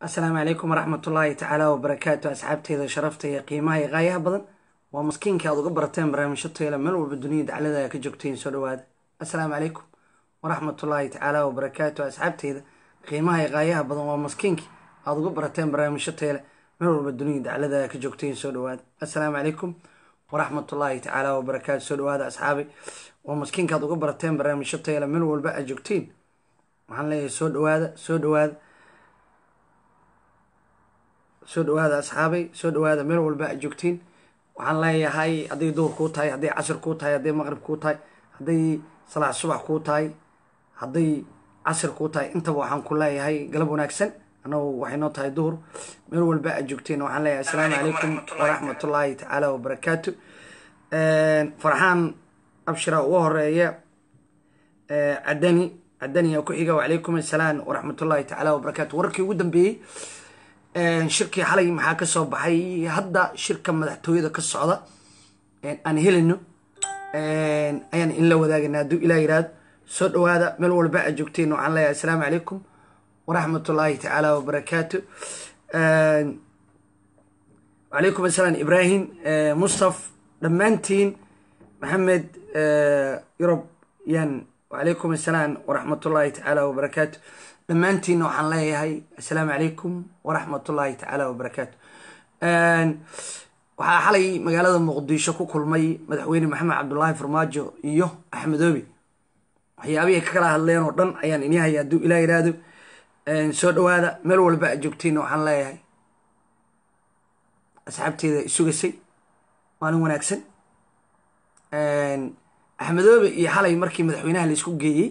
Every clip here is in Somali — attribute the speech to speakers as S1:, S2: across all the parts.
S1: asalaamu calaykum waraxmatullaahi tacaala wabarakaatu asxaabteeda sharafta iyo qiimaha iyo qaayaha badan waa maskiinka aad uga barateen barnaamijyo tayla meel walba dunida daclada ka joogteen soo dhawaada asalaamu calaykum waraxmatullaahi tacaala wabarakaatu asxaabteeda qiimaha iyo qaayaha badan waa maskiinki aad uga barateen barnaamijyo tayla meel walba dunida daclada ka joogteen soo dhawaada asalaamu calaykum waraxmatullaahi tacaala wabarakaatu soo dhawaada asxaabay waa maskiinka aad uga barateen barnaamijyo tayla meel walba aad joogteen waxaan leeyahay soo dhawaada soo dhawaada soo dhawaada asxaabay soo dhawaada meel walba aad joogtiin waxaan leeyahay hadday duhur kuu tahay hadday casir kuu tahay hadday maqrib kuu tahay hadday salaax subax kuu tahay hadday casir kuu tahay intaba waxaan ku leeyahay galab wanaagsan annagu waxay noo tahay duhur meel walba aad joogtiin waxaan leeyahay assalaamu calaykum waraxmatullaahi tacaala wabarakaatu farxaan abshira ugu horeeya cadani cadaniya ku xiga wacalaykum assalaam waraxmatullaahi tacaala wabarakaatu wararkii ugu dambeeyey shirkii xalay maxaa ka soo baxay hadda shirka madaxtooyada ka socda aan helino ayaan in la wadaagana hadduu ilaa yiraahdo soo dhawaada meel walba aad joogteen waxaan leeyahay assalaamu calaykum waraxmatullaahi tacaala wabarakaatu wacalaykum assalaam ibraahim mustaf dhammaantiin maxamed yurub yan wacalaykum assalaam waraxmatullaahi tacaala wabarakaatu dhammaantiinna waxaan leeyahay assalaamu calaykum waraxmatullaahi tacaala wabarakaatu waxaa xalay magaalada muqdisho ku kulmay madaxweyne maxamed cabdulaahi farmaajo iyo axmedoobi waxyaabihii ka kala hadleen oo dhan ayaan ini haya hadduu ilaa yiraahdo soo dhawaada meel walba aad joogtiinna waxaan leeyahay asxaabteeda isugasay maalin wanaagsan axmedoobe iyo xalay markii madaxweynaha laisku geeyey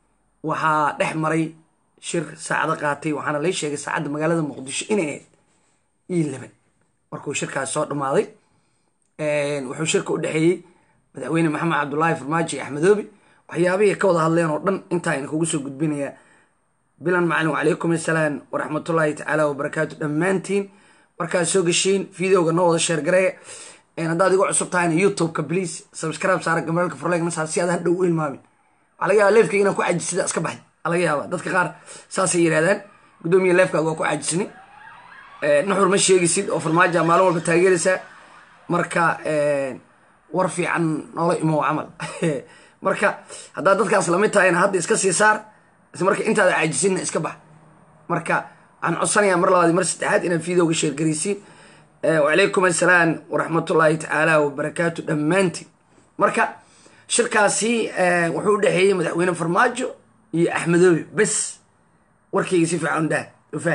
S1: waxaa dhex maray shir saacado qaatay waxaana lay sheegay saacadda magaalada muqdisho inay ahayd io laban markuu shirkaas soo dhammaaday wuxuu shirka u dhexeeyey madaxweyne maxamed cabdulaahi farmaajo iyo axmedoobi waxyaabihii ka wada hadleen oo dhan intaa in kugu soo gudbinayaa bilan macalin wacalaykum assalaam waraxmatullaahi tacaala wabarakaatu dhammaantiin markaad soo geshiin videoga noo wada sheergareeya haddaad igu cusub tahayna youtube-ka please subscribe saara gamaraalka furleeg nasaar si aad hadhow u ilmaamin waxaa laga yaaba leefkayga inaan ku cajisida iska baxay laga yaaba dadka qaar saasay yidhahdaan guddoomiya leefkaaga waa ku caajisni naxur ma sheegisid oo farmaaja maalin walba taageeraysaa marka war fiican noola imow camal marka haddaad dadkaas lamid tahayna hadda iska sii saar isla marka intaada caajisinna iska bax marka waxaan codsanayaa mar labaad mar saddexaad inaad videoga sheergaraysiin wacalaykum assalaam waraxmatullaahi tacaala wabarakaatu dhammaantiin marka shirkaasi wuxuu u dhexeeyey madaxweyne farmaajo iyo axmedoobi bes warkayga si fiican dah ufaan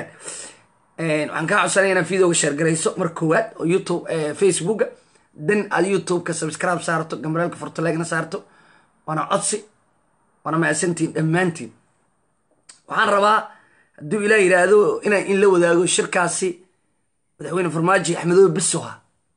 S1: waxaan kaa codsanaya inaad videoga sheergarayso mar koowaad oo youtube facebooka dan aad youtube-ka subscribe saarto gambaraalka fortaleegna saarto waana codsi waana macsantiin dhammaantiin waxaan rabaa hadduu ilaa yiraahdo inaan in la wadaago shirkaasi madaxweyne farmaajo iyo axmedoobi besoha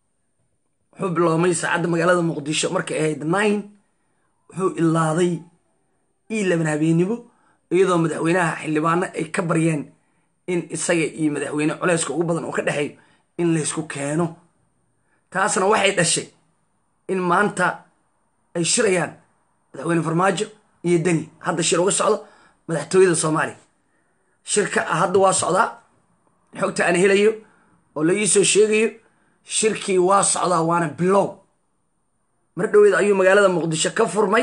S1: wuxuu biloomay saacadda magaalada muqdisho markay ahayd nine wuxuu ilaaday io laban habeenimo iyadoo madaxweynaha xildhibaano ay ka baryeen in isaga iyo madaxweyne culeyska ugu badan oo ka dhexeeyo in laysku keeno taasna waxay dhashay in maanta ay shirayaan madaxweyne farmaajo iyo deni hadda shir uga socdo madaxtooyada soomaaliya shirka hadda waa socdaa xogta aan helayo oo la iisoo sheegayo shirkii waa socdaa waana bilow mar dhoweed ayuu magaalada muqdisho ka furmay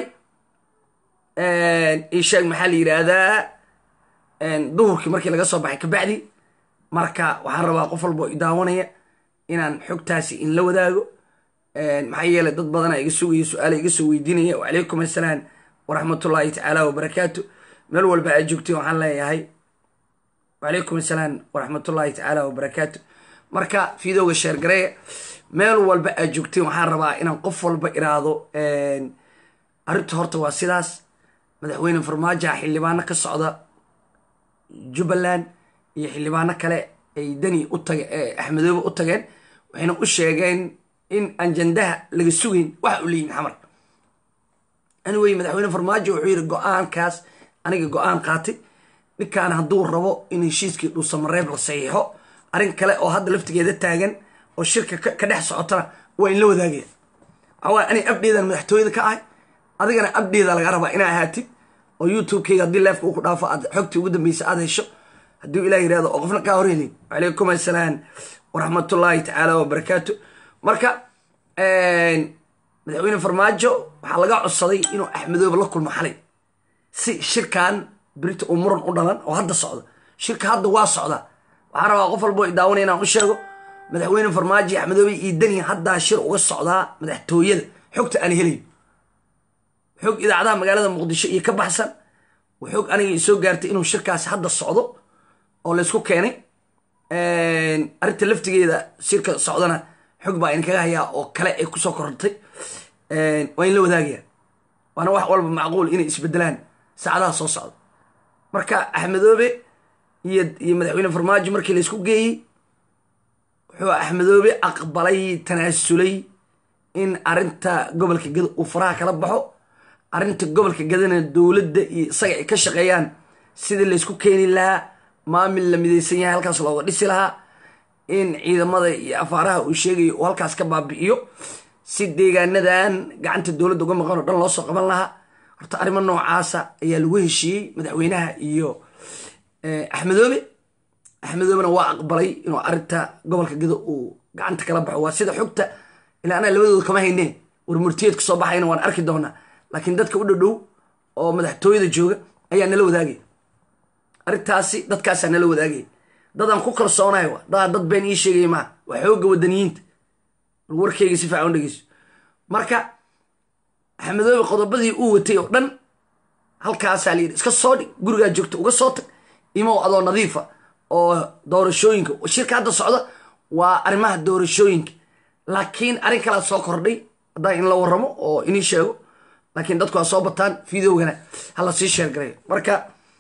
S1: isheeg maxaa la yidhaahdaa duhurkii markii laga soo baxay kabacdi marka waxaan rabaa qof walba oo idaawanaya inaan xogtaasi in la wadaago maxaa yeelay dad badana iga sugaya su-aala iga soo weydiinaya wacalaykum assalaam waraxmatullaahi tacaala wabarakaatu meel walba aad joogtay waxaan leeyahay wacalaykum assalaam waraxmatullaahi tacaala wabarakaatu marka videoga sheergareeya meel walba aad joogteen waxaan rabaa inaan qof walba iraado arrinta horta waa sidaas madaxweyne farmaajoha xildhibaano ka socda jubbaland iyo xildhibaano kale ay deni u tage axmedoobe u tageen waxayna u sheegeen in ajandaha laga sugayn waxa u leeyihin xamar anyway madaxweyne farmaajo wuxuu yidhi go-aankaas aniga go-aan qaatay ninkaan hadduu rabo in heshiiskii dhuusamareeb la saxiixo arrin kale oo hadda laftigeeda taagan oo shirka ka dhex socotana waa in la wadaagaya waxawaa ani abdheedan madaxtooyada ka ahay adigana abdheeda laga rabaa inaa ahaatid oo youtube-kayga haddii leefka uu ku dhaafo aad xogtii ugu dambeysa aad hesho hadduu ilah yirahdo oo qofna kaa horhelin wacalaykum assalaam waraxmatullaahi tacaala wabarakaatu marka madaxweyne farmaajo waxaa laga codsaday inuu axmedoobe la kulmo xalay si shirkan berita uu muran u dhalan oo hadda socda shirka hadda waa socda waxaan rabaa qof walbo daawanaya inaan u sheego madaxweyne farmaajo iyo axmedoobe iyo dani haddaa shir uga socdaa madaxtooyada xogta aan helayo xog idaacadaha magaalada muqdisho iyo ka baxsan xog aniga isoo gaartay inuu shirkaasi hadda socdo oo laysku keenay arrinta laftigeeda shirka socdana xog baa idinkaga hayaa oo kale ay kusoo korortay waa in la wadaagaya waana wax walba macquul inay isbedelaan saacadaha soo socda marka axmedoobe iyo iyo madaxweyne farmaajo markii laysku geeyey wuxuu axmedoobe aqbalay tanaasulay in arinta gobolka gado uu faraha kala baxo arrinta gobolka gadana dowladda iyo isaga ay ka shaqeeyaan sidii laysku keeni lahaa maamil la midaysan yahay halkaas looga dhisi lahaa in ciidamada iyo afaaraha uu sheegayo uu halkaas ka baabi'iyo si deegaanadan gacanta dowladda uga maqan oo dhan loo soo qaban lahaa horta arrimo noocaasa ayaa lagu heshiiyey madaxweynaha iyo axmedoobe axmedoobena waa aqbalay inuu arrinta gobolka gado uu gacanta kala baxo waa sida xogta ilaa anaa labadooda kama hayneen war murtiyeedka soo baxayna waan arki doonaa laakiin dadka u dhadhow oo madaxtooyada jooga ayaa nala wadaagaya arrintaasi dadkaasaa nala wadaagaya dadaan ku kalsoonahay wa dadaa dad been ii sheegaya maa waa xoogga wadaniyiinta warkeyga si fiican u dhegeyso marka axmedoobe qodobadii uu watay oo dhan halkaasaa la yidhi iska soo dhig gurigaa joogta uga soo tag imow adoo nadiifa oo doorashooyinka shirka hadda socda waa arrimaha doorashooyinka laakiin arrin kalaa soo kordhay haddaan in la warramo oo inii sheego laakiin dadku ha soo bataan videogana hala sii sheergarayo marka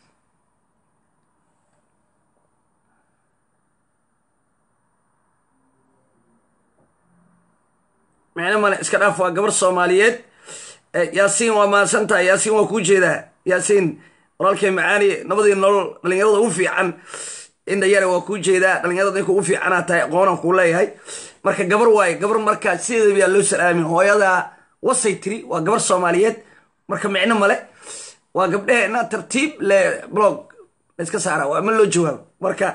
S1: micno male iska dhaaf waa gabar soomaaliyeed yaasiin waa mahadsantahay yaasiin waa kuu jeedaa yaasiin walaalkay macaani nabadii nolol dhalinyarada ugu fiican indhayare waa kuu jeedaa dhalinyarada ninka ugu fiicanaa tahay aqoonaan kuu leeyahay marka gabar waaye gabar markaa sideeda yaa loo salaamin hooyada wasay tiri waa gabar soomaaliyeed marka micno male waa gabdheheena tartiib le blog layska saara waa ma loo jawaabo marka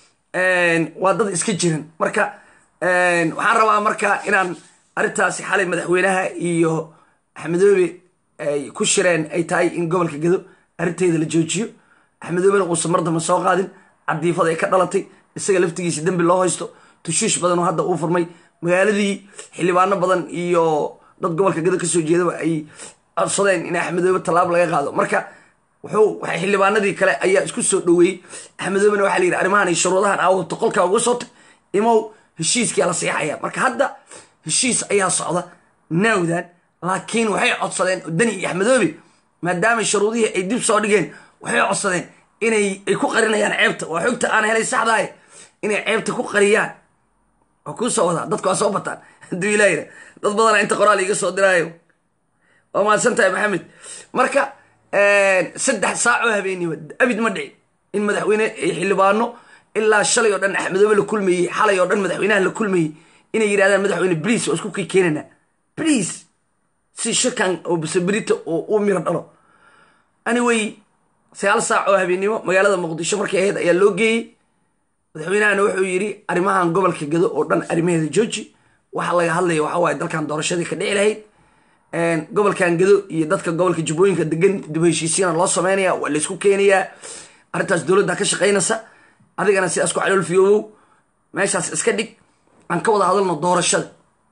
S1: waa dad iska jiran marka waxaan rabaa marka inaan arrintaasi xalay madaxweynaha iyo axmedoobe ay ku shireen ay tahay in gobolka gado arrinteeda la joojiyo axmedoobena uusan mar dambe soo qaadin cadiifada ay ka dhalatay isaga laftigiisa dembi loo haysto tushuush badan oo hadda uu furmay magaaladii xildhibaano badan iyo dad gobolka gado kasoo jeedaba ay codsadeen in axmedoobe tallaabo laga qaado marka wuxuu waxay xildhibaanadii kale ayaa isku soo dhoweeyey axmedoobena waxaa la yidhi arrimahan iyo shuruudahan aawata qolkaa uga soo tag imow heshiiskia la seexaya marka hadda heshiis ayaa socda naawdan laakiin waxay codsadeen dani iyo axmedoobe maadaama shuruudihii ay dib soo dhigeen waxay codsadeen inay ay ku qarinayaan ceebta waa xogta aan helay saxdahay inay ceebta ku qariyaan waa kuu soo wadaa dadku waa soo bataan hadduu ilaahira dad badana inta qoraal iga soo diraayo waa mahadsan tahay maxamed marka saddex saacoo habeeniba abid ma dhici in madaxweyne xildhibaano ilaa shalay oo dhan axmedoobe la kulmayey xalay oo dhan madaxweynaha la kulmayey inay yidhahdaan madaxweyne bliis waa isku kii keenana bliis si shirkan oo bisabrita oo u miro dhalo anyway sagaal saac oo habeennimo magaalada muqdisho markay ahayd ayaa loo geeyey madaxweynahana wuxuu yidhi arrimahan gobolka gado oo dhan arrimaheeda jooji waxa laga hadlaya waxa waaye dalkan doorashadii ka dhici lahayd gobolkan gado iyo dadka gobolka jubbooyinka degan dib heshiisiina loo sameynaya waa laysku keenayaa arrintaas dowladda ka shaqaynaysa adigana sidaas ku caloolfiyoobow meeshaas iska dhig aan ka wada hadalno doorashada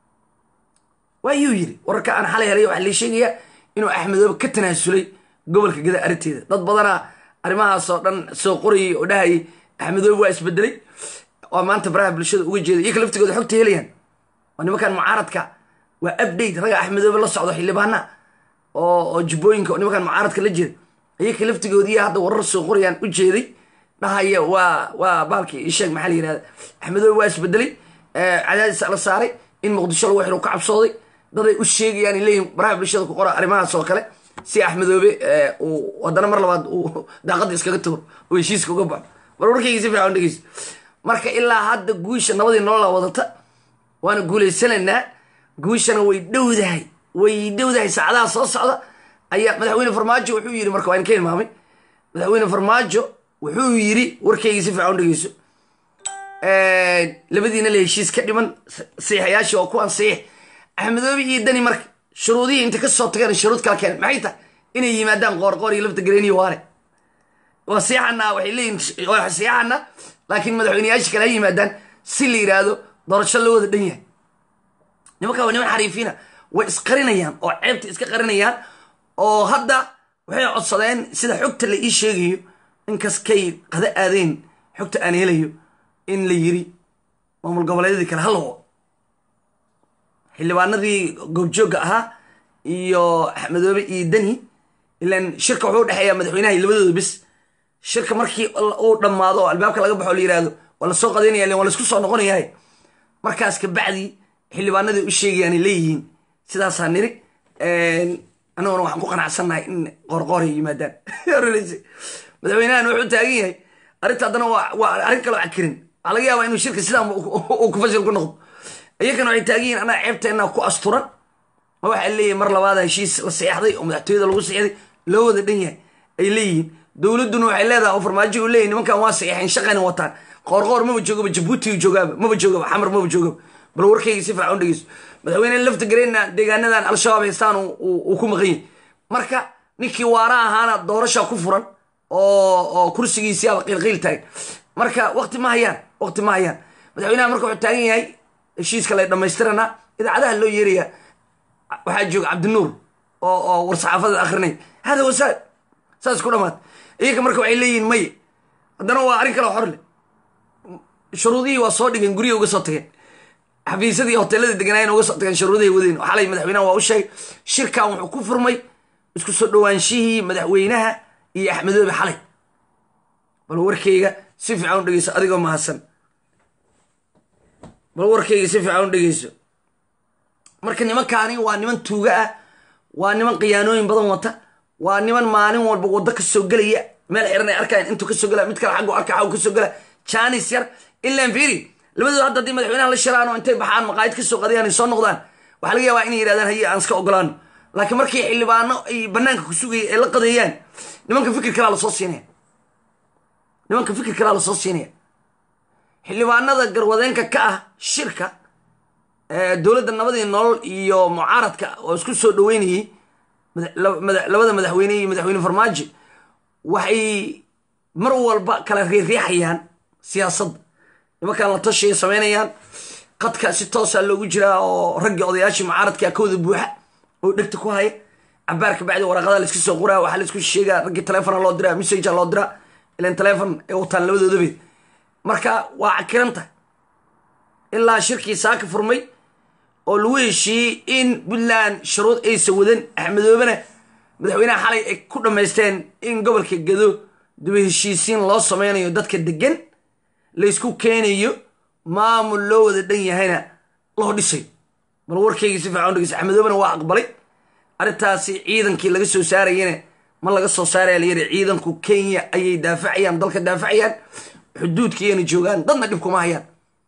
S1: waayuu yidhi wararka aan xalay helay waxaa lii sheegayaa inuu axmedoobe ka tanaasulay gobolka gada arrinteeda dad badanaa arrimahaasoo dhan soo qorayay oo dhahayay axmedoobe waa isbedelay waa maanta baraha bulshada uga jeeda iyo ka laftigooda xogta helayaan waa nimankan mucaaradka waa update raga axmedoobe la socdo xildhibaana oo jubbooyinka nimankan mucaaradka la jeeda iyaka laftigoodii hadda warar soo qorayaan u jeeday dhahaya waa waa baalkii isheeg maxaa la yirahda axmedoobe waa isbedelay cadaadis la saaray in muqdisho lagu xiro ka cabsooday daday u sheegayaan leeyihin baraha bulshada ku qora arrimahaas oo kale si axmedoobe uu haddana mar labaad uu daaqadda iskaga tuuro oo heshiiska uga baxo mar warkayga si fiican dhegeyso marka ilaa hadda guusha nabadii nolola wadata waana guulaysanaynaa guushana way dhowdahay way dhowdahay saacadaha soo socda ayaa madaxweyne farmaajo wuxuu yidhi marka waa in ka hilmaamay madaxweyne farmaajo wuxuu yiri warkaygii si fiican u dhegeyso labadiina la heshiis ka dhiman siixayaashii oo kuwan siix axmedoobi iyo dani marka shuruudihii inta kasoo tageen shuruud kala keenay maxay tahay inay yimaadaan qoorqoor iyo lafta gareeniyo waane waa siixana waxay leeyihin waa siixana laakiin madaxweyneyaasha kale ha yimaadaan si la yidhaahdo doorasho loo wada dhan yahay nimanka waa niman xariifiina way isqarinayaan oo ceebta iska qarinayaan oo hadda waxay codsadeen sida xogta la ii sheegayo inkaskay qada aadeen xogta aan helayo in la yiri maamul goboleedyadii kale halawo xildhibaanadii goobjoogga ahaa iyo axmedoobe iyo dani ilan shirka wuxuu udhexeeyaa madaxweynaha iyo labadooda bis shirka markii uu dhammaado oo albaabka laga baxo la yihahdo waa lasoo qadaynaya len waa laisku soo noqonayahay markaas kabacdi xildhibaanadii u sheegayaanay leeyihiin sidaasaa niri annaguna waxaan ku qanacsannahay in qoorqoor ay yimaadaan madaxweynahan wuxuu taagan yahay arrinta haddana waa arrin kaloo cakirin waxaa laga yaabaa inuu shirka sidaa uu ku fashil ku noqdo iyakana waxay taagan yihin annaga ceebteenna ku asturan ma waxaa leeyihin mar labaada heshiis la seexday oo madaxtooyada lagu seexday loo wada dhan yahay ay leeyihiin dowladduna waxay leedahay oo farmaajo u leeyahy nimankan waa seexeen shaqayna wataan qoorqoor maba joogaba jabuuti joogaaba maba joogaba xamar maba joogaba bal warkayga si fiican u dhegeyso madaxweyne lafta gareenna deegaanadan al-shabaab haystaan uu ku maqan yahay marka ninkii waara ahaana doorasha ku furan oo kursigiisiaba qiilqiil taagan marka wakti ma hayaan wakti ma hayaan madaxweynaha marka wuxuu taagan yahay heshiiska la dhammaystiranaa idaacadaha loo yeeraya waxaa jooga cabdinuur oo oo war-saxaafada akrinay hada wasaal saas ku dhamaad iyaga marka waxay leeyihin maye haddana waa arrin kale xor leh shuruudihii waa soo dhigeen guryaha uga soo tageen xafiisyadii hoteelada deganaayeen uga soo tageen shuruudahay wadeen xalay madaxweynaha waa u sheegay shirkan wuxuu ku furmay isku soo dhawaanshihii madaxweynaha iyo axmedoobe xalay bal warkayga si fiican u dhegeyso adigoo mahadsan bal warkayga si fiican u dhegeyso marka nimankaani waa niman tuuga ah waa niman khiyaanooyin badan wata waa niman maalin walba waddo ka soo gelaya meel xiran ay arkayan intuu kasoo gela mid kale xaggu arka xaggu kasoo gela janis yar ilaan fiiri labadooda hadda haddii madaxweynaha la shiraan oo intay baxaan maqaayid kasoo qadayaan ay soo noqdaan waxaa laga yaabaa inay yidhahdaan haye aan iska ogolaano laakiin markii xildhibaano ay banaanka ku sugaya ay la qadeeyaan nimanka fikir kalaa lasoo siinaya nimanka fikir kalaa lasoo siinaya xildhibaanada garwadeenka ka ah shirka dowladda nabadii nolol iyo mucaaradka oo isku soo dhaweynayey labada madaxweyne iyo madaxweyne farmaajo waxay mar walba kala riixriixayaan siyaasadda nimankan la tashiya samaynayaan qadka si toosa loogu jiraa oo raggii odayaashii mucaaradka kawda buuxa oo dhegta ku haya cabaar ka bacdi waraqada la iska soo qoraa waxaa la isku sheegaa raggii telefona loo diraa messagea loo diraa ilan telefon ay wataan labadoodabe marka waa cakiran tahay ilaa shirkii saaka furmay oo lagu heshiiyey in puntland shuruud aysa wadan axmedoobena madaxweynaha xalay ay ku dhammaysteen in gobolka gado daba heshiisiin loo sameynayo dadka degan laysku keenayo maamul loo wada dhan yahayna loo dhisayo bal warkaygii si fiican dhegeysa axmedoobena waa aqbalay arrintaasi ciidankii laga soo saarayana ma laga soo saaraya layidhi ciidanku kenya ayay daafacayaan dalka daafacayaan xuduudkiiyana joogaan dadna dhib kuma hayaan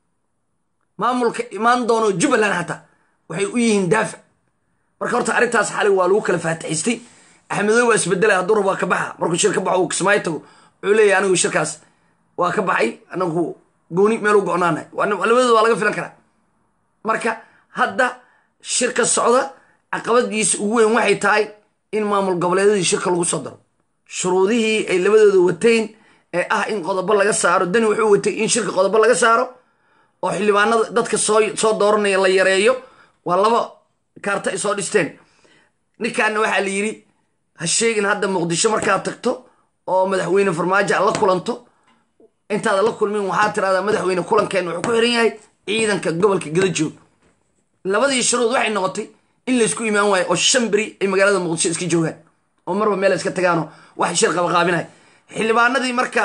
S1: maamulka imaan doono jubbaland xataa waxay u yihiin daafac marka horta arrintaas xalay waa lagu kala faataxistay axmedoobe waa isbedelay hadduu rab waa ka baxa markuu shir ka baxo uu kismaayo tago wuxuu leeyahy anigu shirkaas waa ka baxay anagu gooni meel u go-naanahay labadooda waa laga filan karaa marka hadda shirka socda caqabadiisa ugu weyn waxay tahay in maamul goboleedyadii shirka lagu soo daro shuruudihii ay labadooda wateen ee ah in qodobo laga saaro dani wuxuu watay in shirka qodobo laga saaro oo xildhibaanada dadka soo soo dooranaya la yareeyo waa laba kaarta ay soo dhisteen ninkaana waxaa la yidhi ha sheegin hadda muqdisho markaad tagto oo madaxweyne farmaajo aad la kulanto intaada la kulmin waxaa tirahdaa madaxweyne kulankeen wuxuu ku xiran yahay ciidanka gobolka gadajoog labadii shuruud waxay noqotay in laysku imaan waayo oo shan beri ay magaalada muqdisho iska joogaan oo marba meel iska tagaano wax shir qabaqaabinaya xildhibaanadii marka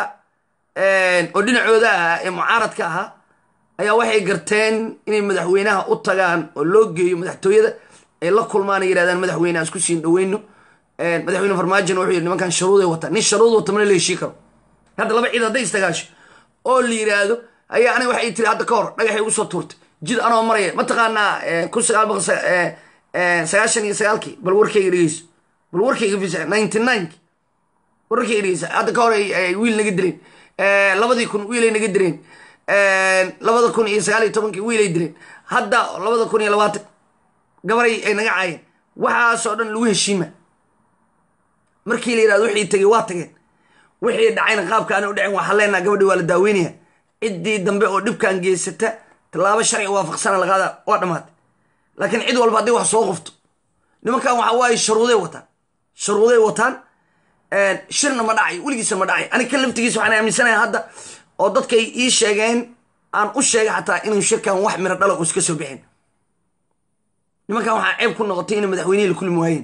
S1: oo dhinacooda ahaa ee mucaaradka ahaa ayaa waxay garteen inay madaxweynaha u tagaan oo loo geeyo madaxtooyada ay la kulmaan ay yidhahdaan madaxweyne aan isku siin dhaweyno madaxweyne farmaajona wuxuu yidhi nimankan sharuuday wataa nin sharuud wata mana la heshii karo hadda laba ciid hadday istagaasho oo la yidhaahdo ayaa aniga waxay tiri hadda ka hor dhagaxay ugu soo tuurtay jid anoo maraya mataqaanaa kun sagaal boqol sagaashan iyo sagaalkii bal warkayga dhegeyso bal warkayga fisa ninety nineki wararkay dhegeysa hadda ka hor ay wiil naga dileen labadii kun wiilay naga direen labada kun iyo sagaal iyo tobankii wiilay dileen hadda labada kun iyo labaatan gabaray ay naga caayeen waxaasoo dhan lagu heshiima markii la yidhahdo wixii tegey waa tageen wixii dhacayna qaabka aana u dhacin waxaa leenaha gabadhi waa la daaweynaya ciddii dambe oo dhibkan geysata tallaabo sharci waafaqsana laqaada waa dhammaatay laakiin cid walba haddii wax soo qofto nimankan waxa waaye sharuuday wataan sharuuday wataan shirna ma dhacay weligiisa ma dhacay aniga kan laftigiisa waxaan aaminsanaya hadda oo dadkay ii sheegeen aan u sheegay xataa inuu shirkan wax miro dhala uuska soo bixin nimankan waxaa ceeb ku noqotay inay madaxweynihii la kulmi waayeen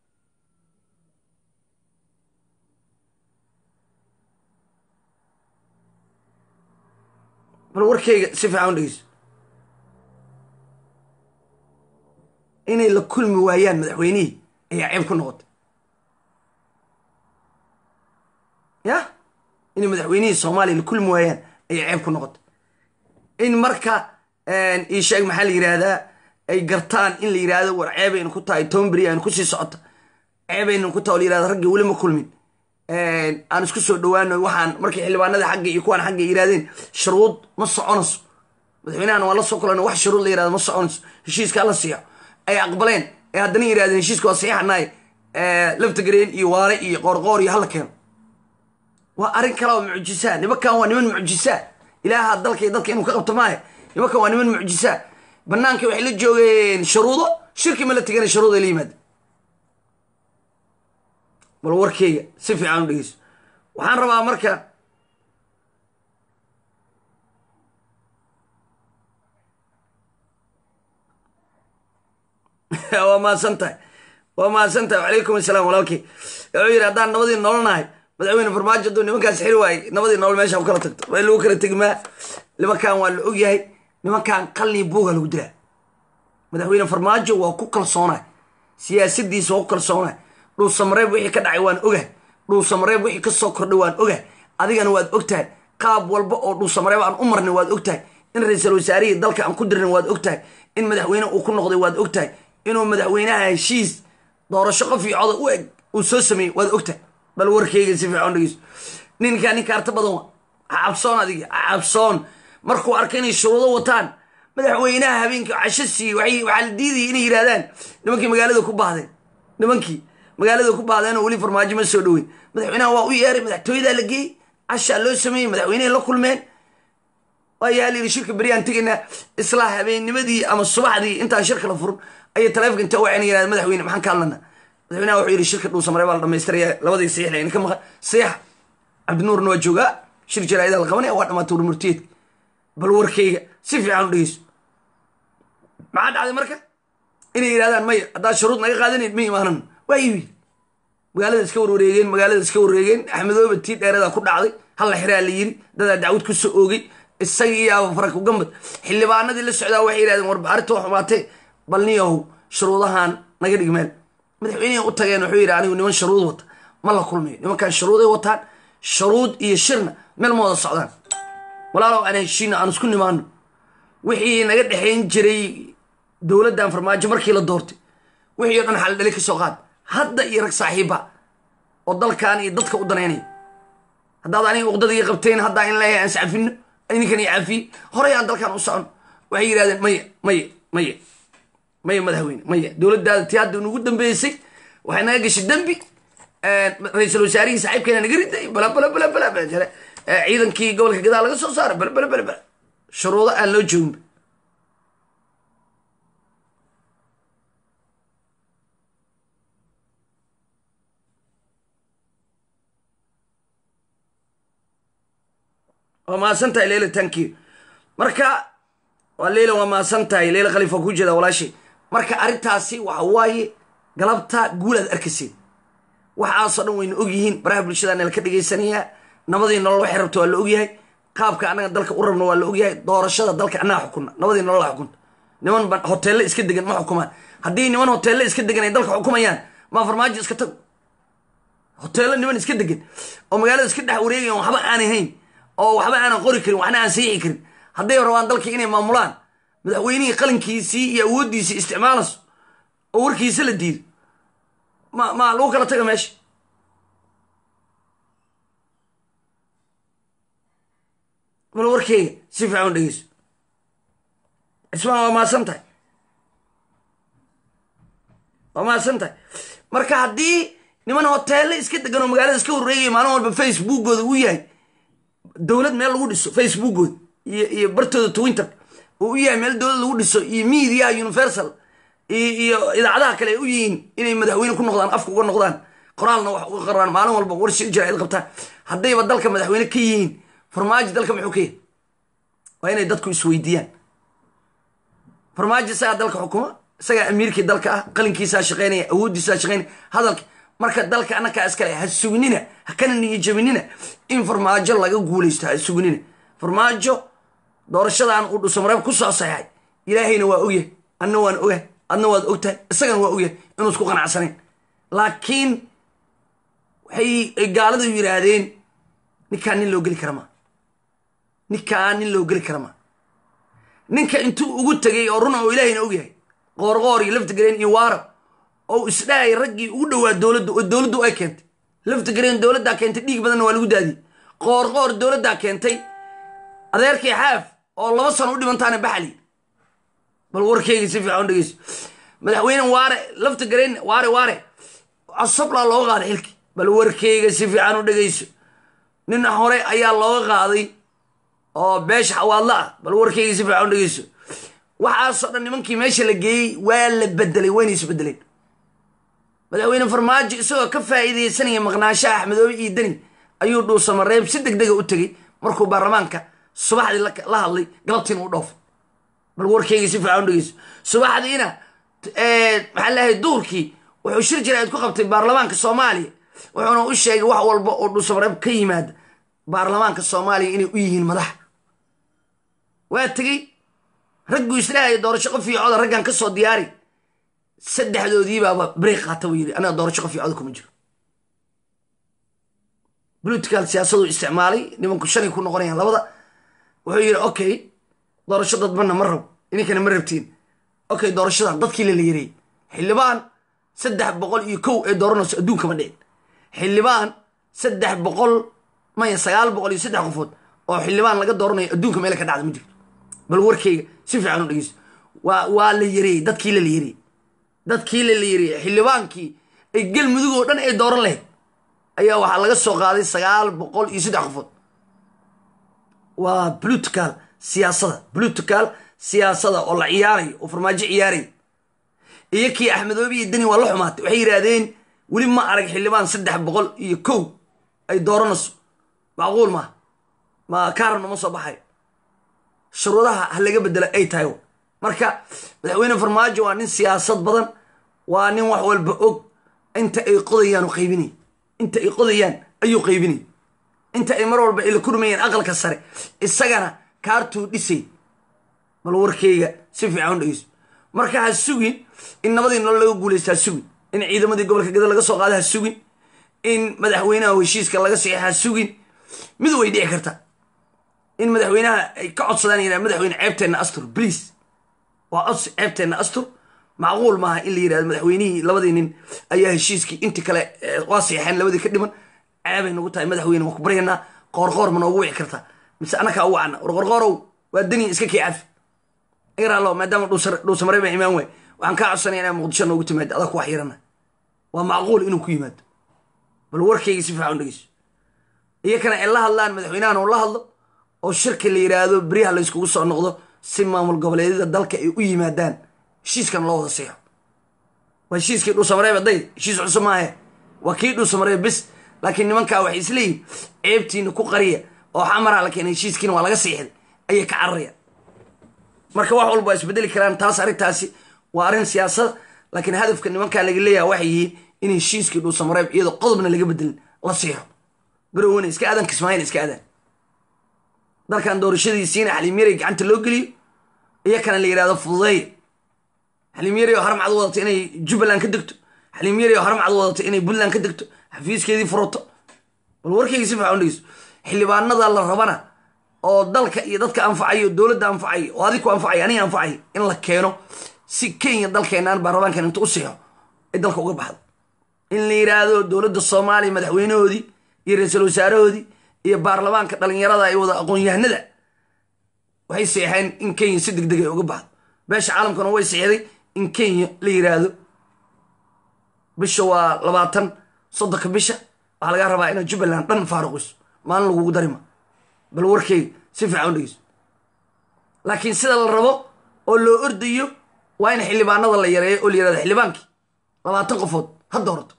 S1: bal warkeyga si fiican u dhegeyso inay la kulmi waayaan madaxweynihii ayaa ceeb ku noqotay ya inay madaxweynihii soomaaliya la kulmi waayaan ayaa ceeb ku noqotay in marka ii sheeg maxaa la yidhaahdaa ay gartaan in la yidhaahdo war ceebaynu ku tahay toban beri aynu kusii socota ceebaynu ku taha o la yirahdo ragga weli ma kulmin aan isku soo dhawaano waxaan markii xildhibaanada xagga iyo kuwaan xagga yidhahdeen shuruud ma soconayso madaxweynahan waa la soo kulan wax shuruud la yirahdo ma soconayso heshiiska la siiyo ay aqbaleen ee haddana yidhahdeen heshiiska waa saxiixanahay laftagareen iyo waare iyo qoorqoor iyo hala keeno waa arrin kale oo mucjisaa nimankan waa niman mucjisaa ilaaha dalka iyo dadka inuu ka qabto maahe nimankan waa niman mucjisaa banaanka waxay la joogeen shuruudo shirki ma la tegana shuruud ay la yimaada bal warkeyga si fiican u dhegeyso waxaan rabaa marka waa mahadsan tahay waa mahadsan tahay wacalaykum asalaam walaalkey wuxuu yidhi haddaan nabadii nololnahay madaxweyne farmaajo hadduu nimankaas xiri waayey nabadii nolol meesha ku kala tagto waa in lagu kala tegmaa nimankan waa la ogyahay nimankan qalni buuga lagu dilaa madaxweyne farmaajo waa ku kalsoonay siyaasadiisa waa ku kalsoonay dhuusamareeb wixii ka dhacay waan ogahay dhuusamareeb wixii ka soo kordhay waan ogahay adigana waad ogtahay qaab walba oo dhuusamareeb aan u marnay waad ogtahay in ra-iisul wasaarihii dalka aan ku dirnay waad ogtahay in madaxweyne uu ku noqday waad ogtahay inuu madaxweynaha heshiis doorasho qof iyo coda u eg uu soo sameeyey waad ogtahay bal warkeyga si fiican dhegeyso ninkaa nin kaarta badan wa cabsoon adiga cabsoon markuu arkay inay shuruudo wataan madaxweynaha habeenkii casho siiyey waxaa la diidayay inay yidhahdaan nimankii magaalada ku baahdeen nimankii magaalada ku baahdeen oo weli farmaajo ma soo dhoweyn madaxweynaha waa u yeeray madaxtooyadaa la geeyey cashaa loo sameeyey madaxweynehay la kulmeen waayaa layidhi shirka beryaan tegaynaa isla habeennimadii ama subaxdii intaan shirka la furin ayay taleefonka inta waceen yidhahda madaxweyne maxaan ka hadlana madaxweynaha wuxuu yidhi shirka dhuusamare baa la dhamaystiraya labadii saxiix layna ka maqan saxiix cabdinuurna waa joogaa shir jaraa'ida la qabanaya waa dhamaatay warmurtiyeedka bal warkeyga si fiican u dhegeyso maxaa dhacday marka inay yidhahdaan maya haddaad shuruud naga qaadanayd ma imaanan waa iibi magaalada iska warwareegeen magaalada iska warwareegeen axmedooba tii dheeradaa ku dhacday halla xiraa la yiri dadaa dacwad ku soo oogay isaga iyo abafarak ugambad xildhibaanadii la socdaa waxay yidhahdeen war arrinta waa xumaatee bal niyahow shuruudahan naga dhig meel madaxweynihii u tageen wuxuu yidhi anigu niman shuruud wata ma la kulmayo nimankan shuruuday wataan shuruud iyo shirna meel ma wada socdaan walaalow aan heshiino aan isku nimaano wixii naga dhexayn jiray dowladdan farmaajo markii la doortay wixii o dhan xaldhali ka soo qaad hadda iyo rag saaxiiba oo dalkan iyo dadka u danaynaya haddaad aniga uqdadii qabteen haddaa in leeyahay aan iscafino ninkan iyo cafiye horey aan dalkan u socon waxay yidhahdeen maya maya maya maya madaxweyne maya dowladdaada tii hadda nugu dambeysay waxay naga gashay dembi ra-iisul wasaarihii saaxiibkeena naga riday bala bala bala bala bala jare ciidankii gobolka gadaal laga soo saaray bala bala bala bala shuruudo aan loo jooginba waa mahadsan tahay leila tankiyo marka waa leila waa mahadsan tahay leila khalifa ku jeeda walaashay marka arrintaasi waxa waaye galabta guulaad arkayseen waxaasoo dhan wayna ogyihiin baraha bulshada nala ka dhegaysanayaa nabadii nolol waxay rabto waa la ogyahay qaabka annaga dalka u rabno waa la ogyahay doorashada dalka annaga xukunna nabadii nolol a xukunta niman ba hoteelle iska degan ma xukumaan haddii niman hoteelle iska degan ay dalka xukumayaan maa farmaajo iska tago hoteello niman iska degan oo magaalada iska dhex wareegayan waxba aanay hayn oo waxba aanan qori karin waxna aan saixi karin hadday rabaan dalkii inay maamulaan madaxweynihii qalinkiisii iyo awooddiisii isticmaalayso oo warkiisa la diido ma ma lagu kala taga meesha bal warkeyga si fiican dhegeyso cismaan waa mahadsan tahay waa mahadsan tahay marka haddii niman hoteelle iska degan oo magaalada iska horreegaya maalin walba facebookooda uu yahay dowlad meel lagu dhiso facebookooda iyo iyo bartooda twinter uu u yahay meel dowlad lagu dhiso iyo media universal iyo idaacadaha kale ay u yihiin inay madaxweyne ku noqdaan afka uga noqdaan qoraalna wax uga qaraan maalin walba warsi jira id qabtaan haddayba dalka madaxweyne ka yihiin farmaajo dalka muxuu ka yahay waa inay dadku isweydiiyaan farmaajo isagaa dalka xukuma isagaa amiirkii dalka ah qalinkiisaa shaqeynaya awooddiisaa shaqeynaya hadalka marka dalka annakaa iskale ha sugnina ha kana niyajabinina in farmaajo laga guulaysto ha sugnina farmaajo doorashadan uu dhuusamareeb ku soo saxay ilaahayna waa ogyahay adna waan ogahay adna waad ogtahay isagana waa ogyahay inuu isku qanacsanayn laakiin waxay gaaladu yidhaahdeen ninkaan nin loo geli kara maa ninkaan nin loo geli kara maa ninka intuu ugu tegay oo runa oo ilaahayna ogyahay qoorqoor iyo laftigareen iyo waarab oo isdhahay raggii ugu dhowaa dowladda oo dowladdu ay keentay laftigareen dowladdaa keentay dhiig badanna waa lagu daadiyey qoorqoor dowladdaa keentay adeerkii xaaf oo laba sano u dhimantaana baxali bal warkeyga si fiican dhegeyso madaxweyne waare laftigareen waare waare casablaa looga qaaday xilki bal warkeyga si fiican u dhegeyso nin hore ayaa looga qaaday oo beesha xawaadla ah bal warkeyga si fiican u dhegeyso waxaasoo dhan nimankii meesha la geeyey waa la bedelay wayna isbedeleen madaxweyne farmaajo isagoo ka faa'iidaysanaya maqnaashaha axmedoobe iyo deni ayuu dhuusamareeb si deg dega u tegey markuu baarlamaanka subaxdii la hadlay galabtiina u dhoofay bal warkeyga si fiican u dhegeyso subaxdiina maxaa leeyahay duurkii wuxuu shir jiraad ku qabtay baarlamaanka soomaaliya wuxuuna u sheegay wax walba oo dhuusamareeb ka yimaada baarlamaanka soomaaliya inay u yihiin madax waa tegey ragguu islahaya doorasho qof iyo coda raggan ka soo diyaari saddexdoodiibaaba break qaata buu yidhi anaga doorasho qof iyo coda kuma jiro political siyaasaduu isticmaalay nimanku shanay ku noqonayaan labada wuxuu yidhi okay doorasho dadbanna ma rabo idinkana ma rabtiin okay doorashadan dadkii la la yareeyey xildhibaan saddex boqol iyo kow ee dooranayso adduunka ma dhicin xildhibaan saddex boqol maya sagaal boqol iyo saddex qofood oo xildhibaan laga dooranayo adduunka meela ka dhacda ma jirto bal warkeyga si fiican u dhegeyso waa waa la yareeyey dadkii la la yareeyey dadkii la la yareeyey xildhibaankii ay galmudug oo dhan ay dooran lahayd ayaa waxaa laga soo qaaday sagaal boqol iyo saddex qofood waa political siyaasada political siyaasada oo la ciyaarayo oo farmaajo ciyaaraya iyo kii axmedoobe iyo deni waa la xumaatay waxay yidhaahdeen weli ma arag xildhibaan saddex boqol iyo kow ay dooranayso macquul maaha ma kaaran uma soo baxayo shuruudaha ha laga bedelo ay tahay marka madaxweyne farmaajo waa nin siyaasad badan waa nin wax walba og inta ay qodayaan u qaybinay inta ay qodayaan ayuu qaybinay inta ay mar walba ay la kurmayeen aqalka sare isagana kaartuu dhisay bal warkeyga si fiican u dhegeyso marka ha sugin in nabadii nolol laga guulaysta ha sugin in ciidamadii gobolka gada laga soo qaada ha sugin in madaxweynaha heshiiska laga saxiixa ha sugin mid way dhici karta in madaxweynaha ay ka codsadaan yidhaha madaxweyne ceebteenna astur please waa codsi ceebteenna astur macquul maaha in la yidhahdo madaxweynihii labadii nin ayaa heshiiskii intii kale waa seexeen labadii ka dhiman ceebay nagu tahay madaxweyne waan ku baryanaa qoorqoor ma noogu wici kartaa mise annakaa u wacna war qorqoorow waa dani iska kii cafi igaraallo maadaama dhuusamarey baa imaan waay waxaan kaa codsanaya inaa muqdisho noogu timaado adaa ku wax yarana waa macquul inuu ku yimaado bal warkayga si fiican dhegeyso iyakana ay la hadlaan madaxweynahan oo la hadlo oo shirka la yidhaahdo beryaha la yskugu soo noqdo si maamul goboleedyada dalka ay u yimaadaan heshiiskan loo wada seexo waa heshiiskii dhuusamareeb day heshiis cusub maahe waa kii dhuusamareeb bis laakiin nimankaa waxay isleeyihin ceebtiina ku qariya oo xamaraa la keenay heshiiskiina waa laga seexday ayay ka cararayaan marka wax walba waa isbedeli karaan taas arrintaasi waa arrin siyaasada laakiin hadafka nimankaa laga leeyaha waxay yihiin in heshiiskii dhuusamareeb iyadoo qodobna laga bedelin la seexo garowena iska aadan kismaayina iska aadaan dalkan doorashadiisiina xaliimyaray gacanta loo geliyo iyakana la yidhahdo fududeeya xaliimyaray oo haramcad wadato inay jubbaland ka degto xaliimyaray oo haramcad wadato inay puntland ka degto xafiiskeedii furato bal warkayga si fiican dhegeyso xildhibaanada la rabana oo dalka iyo dadka anfacayo dowladda anfacayo oo adig ku anfacayo aniga anfacayo in la keeno si kenya dalkeenaan baarlamaankan inta u seexo ay dalka uga baxdo in la yidhaahdo dowladda soomaaliya madaxweynahoodii iyo ra-iisul wasaarahoodii iyo baarlamaanka dhalinyarada ay wada aqoon-yahanada waxay seexeen in kenya si deg deg ay uga baxdo beesha caalamkuna way seexday in kenya la yiraahdo bisha waa labaatan soddonka bisha waxaa lagaa rabaa inaad jubbaland dhan faaruqiso maalin lagugu darima bal warkeyga si fiican u dhegeyso laakiin sida la rabo oo loo ordayo waa in xildhibaanada la yareeyo oo la yirahdo xildhibaankii labaatan qofood hadda horto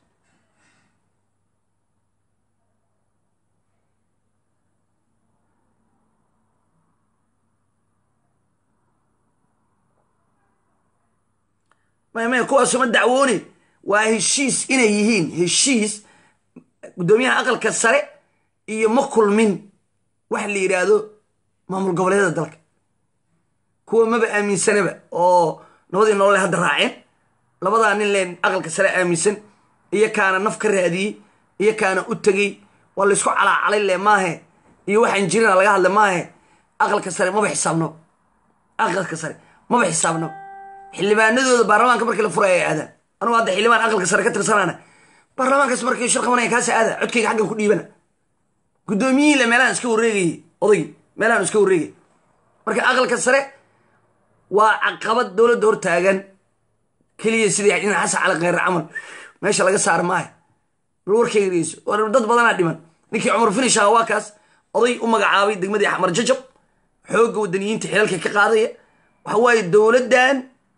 S1: maya kuwaasuma dacwoone waa heshiis inay yihiin heshiis guddoomiyaha aqalka sare iyo ma kulmin waxa la yidhaahdo maamul goboleedyada dalka kuwa maba aaminsanaba oo nabadii nolole hadda raaceen labadaa nin leen aqalka sare aaminsan iyo kaana naf ka raadiyey iyo kaana u tegey waa laysku calaacalay le maahe iyo waxaan jirina laga hadla maahe aqalka sare maba xisaabnaba aqalka sare maba xisaabnaba xildhibaanadooda baarlamaanka markii la furay ay aadaan anugu hadda xildhibaan aqalka sare ka tirsanaana baarlamaankaas markii shir qabanaya kaasi aada codkayga xaggan ku dhiibana guddoomiyihiile meelahan iska wareegayay odaygii meelahan iska wareegay marka aqalka sare waa caqabad dowladda hortaagan keliya sidii in xasan cali kheyre camal meesha laga saar maayo bal warkayga dhegeyso dad badanaa dhiman ninkii cumar finishaha waa kaas oday u magacaabay degmadii axmar jajab xoogga wadaniyiinta xilalka ka qaadaya waxa waaye dowladdan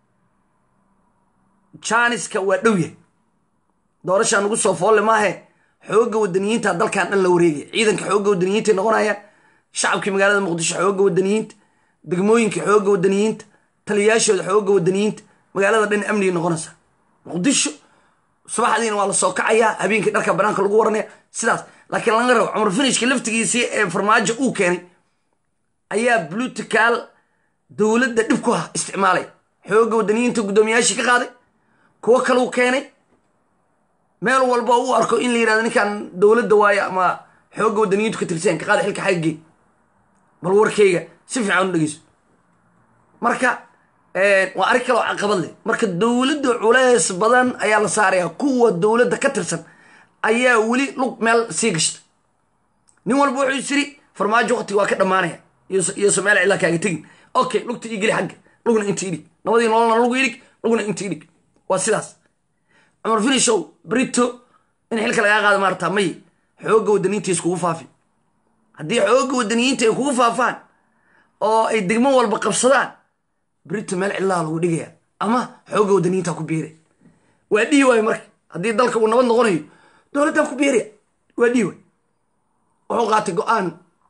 S1: janiska waa dhow yahay doorashaa nugu soo foolle maahe xoogga wadaniyiinta dalkan dhan la wareegaya ciidanka xoogga wadaniyiinta noqonayaan shacabkii magaalada muqdisho xoogga wadaniyiinta degmooyinka xoogga wadaniyiinta taliyayaashooda xoogga wadaniyiinta magaalada dhan amnigay noqonaysa muqdisho subaxdiina waa la soo kacayaa habeenkii dharka banaanka lagu waranaya sidaas laakiin laga rabo cumar finishka laftigiisii ee farmaajo uu keenay ayaa blutical dowladda dhib ku ah isticmaalay xoogga wadaniyiinta guddoomiyaashii ka qaaday kuwo kaleu keenay meel walba u arko in la yirahdo ninkan dowladda waayo ama xoogga wadaniyiintu ka tirsan ka qaada xilka xaggee bal warkeyga si fiican u dhegeyso marka waa arrin kaloo caqabad leh marka dowladda culeys badan ayaa la saaraya kuwa dowladda ka tirsan ayaa weli lug meel sii gashta nin walba wuxuu isiri farmaajo waqtiga waa ka dhammaanaya iyo someel cilaa kaaga tegin okay lugta ii geli xagga lugna inta idhig nabadii nololna lugu idhig lugna inta idhig waa sidaas cumar finishow brito in xilka lagaa qaado maartaa may xoogga wadaniyiinta iskugu faafi haddii xoogga wadaniyiinta ay kugu faafaan oo ay degmo walba qabsadaan brito meel cillaha lagu dhigaya ama xoogga wadaniyiinta ku biiraya waa dhihi waayo marka haddii dalka uu nabad noqonayo dowladdan ku biiraya waa dhihi waay wuxuu qaatay go-aan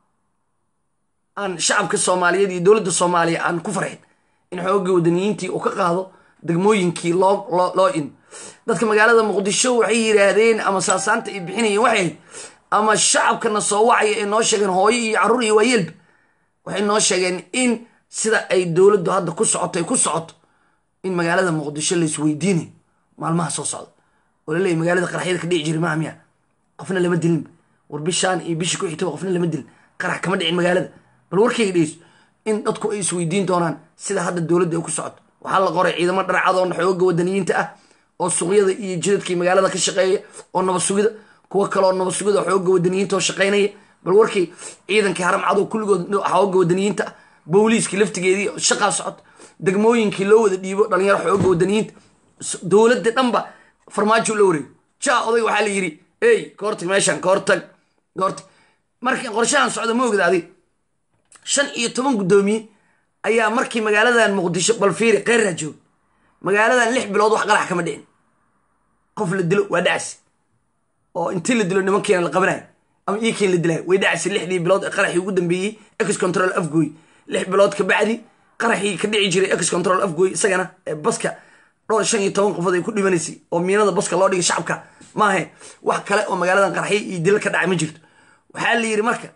S1: aan shacabka soomaaliyeed iyo dowladda soomaaliya aan ku farxin in xoogga wadaniyiintii uu ka qaado degmooyinkii loo loo in dadka magaalada muqdisho waxay yidhaahdeen ama saasaanta ay bixinayeen waxay ahayd ama shacabkana soo wacaya ay noo sheegeen hooyo iyo carruur iyo waayeelba waxay noo sheegeen in sida ay dowladdu hadda ku socoto ay ku socoto in magaalada muqdisho la isweydiinayo maalmaha soo socda oo laleeyahy magaalada qaraxyada ka dhici jiri maa miya qofna lama dilinba war bishaan iyo bishii ku xigtaba qofna lama dilin qarax kama dhicin magaalada bal warkayga dhegeyso in dadku ay isweydiin doonaan sida hadda dowladda ay ku socoto waxaa la qoray ciidamo dharcadoon xoogga wadaniyiinta ah oo suuqyada iyo jidadkii magaalada ka shaqeeya oo nabad sugida kuwo kaleoo nabad sugida xoogga wadaniyiinta oo shaqaynaya bal warkii ciidankii haramcado kulligood xoogga wadaniyiinta ah booliiskii laftigeedii shaqaa socota degmooyinkii loo wada dhiibo dhalinyaro xoogga wadaniyiinta dowladda dhanba farmaajo la wareego ja oday waxaa la yidhi ey kahortag meeshan kahortag kahortag markii qorshahan socda ma ogda adig shan iyo toban guddoomiye ayaa markii magaaladan muqdisho balfiiri keyrraa jooga magaaladan lix bilood wax qarax kama dhicin qof la dilo waa dhacsi oo intii la dilo nimankiina la qabanayo ama iikiin la dilayo way dhacsi lixdii bilood ee qaraxii ugu dambeeyey ex control afgooy lix bilood ka bacdi qaraxii ka dhici jiray ex control afgooy isagana ee baska dhowr shan iyo toban qofood ay ku dhimanaysay oo miinada baska loo dhigay shacabka maahe wax kale oo magaaladan qaraxyo iyo dilal ka dhacay ma jirto waxaa la yidhi marka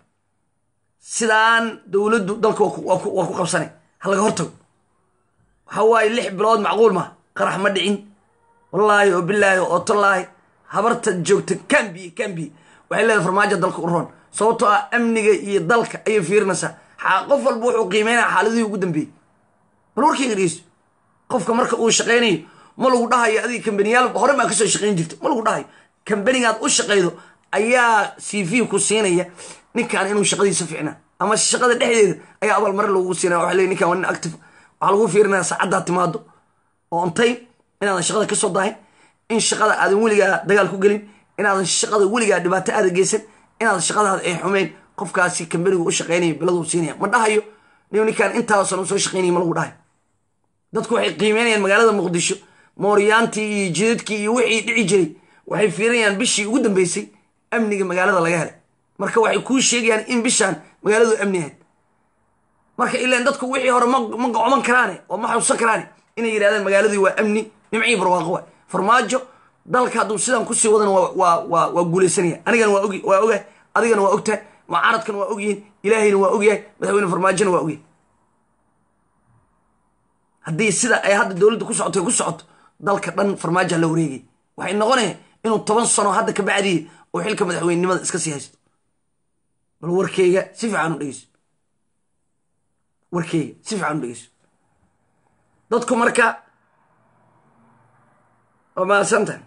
S1: sidaan dowladdu dalka waa ku qabsanay ha laga hortago waxa waaye lix bilood macquul ma qarax ma dhicin wallaahi oo bilaahi oo tallaahi habarta joogta kambiye kambiye waxay leedahay farmaajo dalka u roon sababtoo ah amniga iyo dalka ayay fiirinaysaa qof walba wuxuu qiimeynaya xaaladihii ugu dambeeyey bal warkayga dhegeyso qofka marka uu shaqaynayo ma lagu dhahayo adiga kambaniyaal hore maa kasoo shaqayn jirta ma lagu dhahayo kambanigaad u shaqaydo ayaa c v ku siinaya ninkan inuu shaqadiisa ficnaa ama shaqada dhexdeeda ayaa abaalmarin lagu siinaya waxa leey ninkan waa nin active waxaa lagu fiirinaya saacaddaa timaado oo on time inaadan shaqada ka soo daahin in shaqada aadan weligaa dagaal ku gelin inaadan shaqada weligaa dhibaato aada geysan inaadan shaqadaada ay xumeyn qofkaasi kambanigu u shaqeynaya biladuu siinaya ma dhahayo nin ninkaan intaasan usoo shaqeynaya ma lagu dhahayo dadku waxay qiimeynayaan magaalada muqdisho mooryaantii iyo jidadkii iyo wixii dhici jiray waxay fiirinayaan bishii ugu dambeysay amniga magaalada laga helay marka waxay kuu sheegayaan in bishaan magaaladu amni ahayd marka ilaan dadku wixii hore ma gocoman karaane oo ma xusan karaane inay yidhahdaan magaaladii waa amni nimcii barwaaqo waay farmaajo dalka hadduu sidaan kusii wadan waa guulaysanaya anigana waa ogi waa ogahay adigana waa ogtahay mucaaradkana waa ogyihiin ilaahayna waa ogyahay madaxweyne farmaajona waa ogyahay haddii sida ay hadda dowladda ku socoto ku socoto dalka dhan farmaajoa la wareegay waxay noqonaya inuu toban sano hadda ka bacdiya oo xilka madaxweynenimada iska sii haysto bal warkeyga si fiican u dhegeyso warkeyga si fiican u dhegeyso dadku marka waa mahadsantahay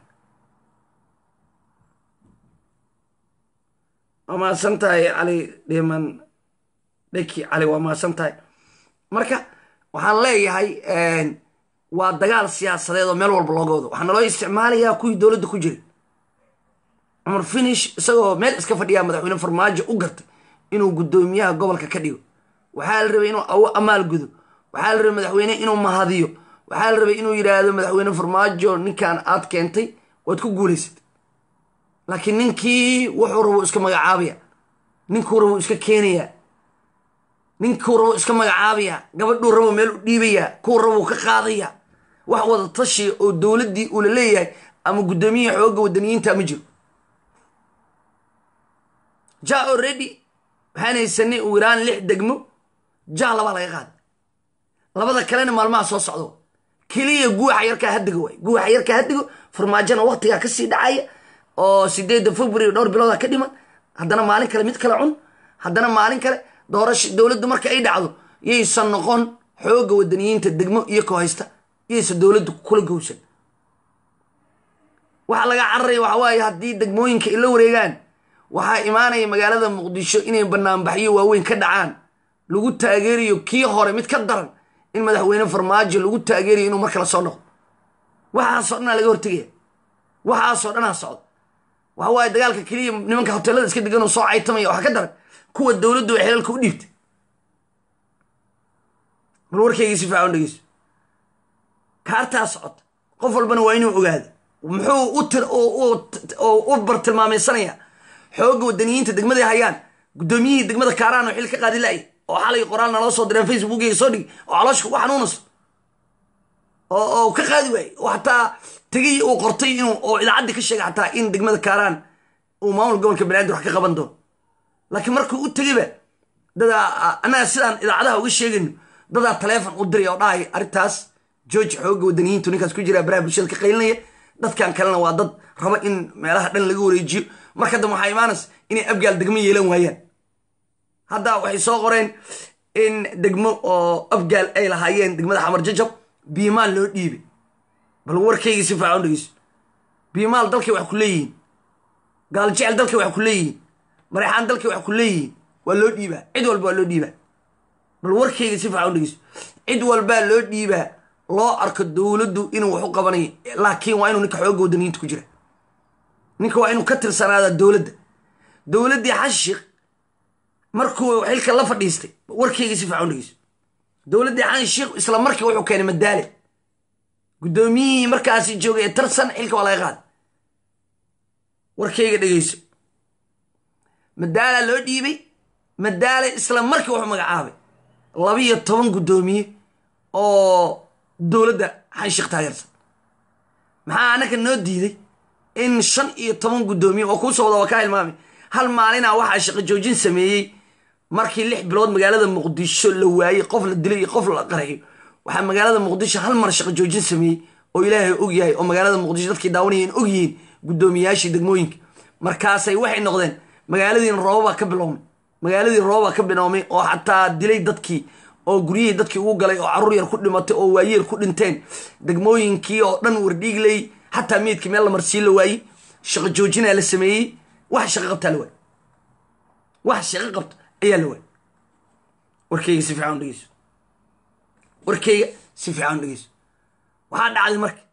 S1: waa mahadsan tahay cali dhiman dheki cali waa mahadsan tahay marka waxaan leeyahay waa dagaal siyaasadeed oo meel walba looga wado waxaa naloo isticmaalayaa kuwii dowladda ku jiray cumar finish isagoo meel iska fadhiyaa madaxweyne farmaajo u gartay inuu guddoomiyaha gobolka ka dhigo waxaa la rabay inuu awo amaal gudo waxaa la rabay madaxweyne inuu mahadiyo waxaa la rabay inuu yidhaahdo madaxweyne farmaajo ninkan aad keentay waad ku guulaysatay laakiin ninkii wuxuu rabo iska magacaabaya ninkuu rabo iska keenaya ninkuu rabo iska magacaabaya gabadhuu rabo meel u dhiibaya kuu rabo ka qaadaya wax wada tashiya oo dowladdii uu la leeyahay ama guddoomiyaha xoogga wadaniyiinta ma jiro ja already waxaan haysanay uu iraan lix degmo ja labaa laga qaaday labada kalena maalmaha soo socdo keliya guuxa yarkaa hadigo waay guuxa yarkaa hadigo farmaajona waktigaa kasii dhacaya oo sideedda february dhowr bilooda ka dhiman haddana maalin kale mid kale cun haddana maalin kale doorasha dowladdu marka ay dhacdo yaysan noqon xoogga wadaniyiinta degmo iyo ko haysta yaysan dowladdu kula gowsan waxaa laga cararaya waxa waaye haddii degmooyinka ay la wareegaan waxaa imaanaya magaalada muqdisho inay banaanbaxyo waaweyn ka dhacaan lagu taageerayo kii hore mid ka daran in madaxweyne farmaajo lagu taageerayo inuu mar kale soo noqdo waxaasoo dhanaa laga hortegaya waxaasoo dhanaa socda waxa waaye dagaalka keliya nimanka hoteelada iska degan oo soo caytamaya waxaa ka daran kuwa dowladdu ay xelalka u dhiibtay bal warkaygii si fiican dhegeyso kaartaa socota qof walbana waa inuu ogaado muxuu u tir u bartilmaamaysanaya xoogga wadaniyiinta degmaday hayaan guddoomiyihii degmada kaaraan oo xil ka qaadi la'y oo xalay qoraal naloo soo direen facebookiga soo dhig oo calooshka ku xanuunayso oo ka qaadi waayey oo xataa tegay uu qortay inuu oo idaacaddii ka sheegay xataa in degmada kaaraan uu maamul gobolka banaadir wax ka qaban doono laakiin markuu u tegayba dadaa annaga sidaan idaacadaha uga sheegayno dadaa taleefon u diray oo dhahay arrintaas george xoogga wadaniyiintu ninkaas ku jira baraha bulshada ka qaylinaya dadkan kalena waa dad raba in meelaha dhan laga wareejiyo marka dambe waxaa imaanaysa inay abgaal degmo yeelan waayaan hadda waxay soo qoreen in degmo oo abgaal ay lahaayeen degmada xamar jajab biimaal loo dhiibay bal warkaygii si faacan dhegeyso biimaal dalkay wax ku leeyihiin gaaljecel dalkay wax ku leeyihiin mareexaan dalkay wax ku leeyihiin waa loo dhiibaa cid walba waa loo dhiibaa bal warkayga si faacan dhegeyso cid walbaa loo dhiibaa loo arko dowladdu inuu wax u qabanayo laakiin waa inuu ninka xoogga wadaniyiinta ku jira ninka waa inuu ka tirsanaada dowladda dowladdii xashiq markuu xilka la fadhiistay warkeyga si fiican dhegeyso dowladdii xashiq isla markii wuxuu keenay madaale guddoomiyihii markaasi joogay ee tarsan xilka waa laga qaaday warkeyga dhegeyso madaalaa loo dhiibay madaale isla markii wuxuu magacaabay labiyo toban guddoomiye oo dowladda xanshiq taageersan maxaa annaka noo diiday in shan iyo toban guddoomiye oo kuusoo wada waa kaa hilmaamay hal maalina waxaa shaqo joojin sameeyey markii lix bilood magaalada muqdisho la waayey qof la dilay iyo qof la qarayo waxaa magaalada muqdisho hal mar shaqo joojin sameeyey oo ilaahay og yahay oo magaalada muqdisho dadkii daawanayeen og yihiin guddoomiyaashii degmooyinka markaasay waxay noqdeen magaaladiina roobabaa ka biloomay magaaladii roobabaa ka biloomay oo xataa dilay dadkii oo guryihii dadkii ugu galay oo carruur yar ku dhimatay oo waayeel ku dhinteen degmooyinkii oo dhan wardhiigley xataa meydkii meel la marsiin la waayey shaqo joojinaa la sameeyey wax shaqo qabtaa la waayey wax shaqo qabto ayaa la waayey warkeyga si fiican u dhegeyso warkeyga si fiican u dhegeyso waxaa dhacday marka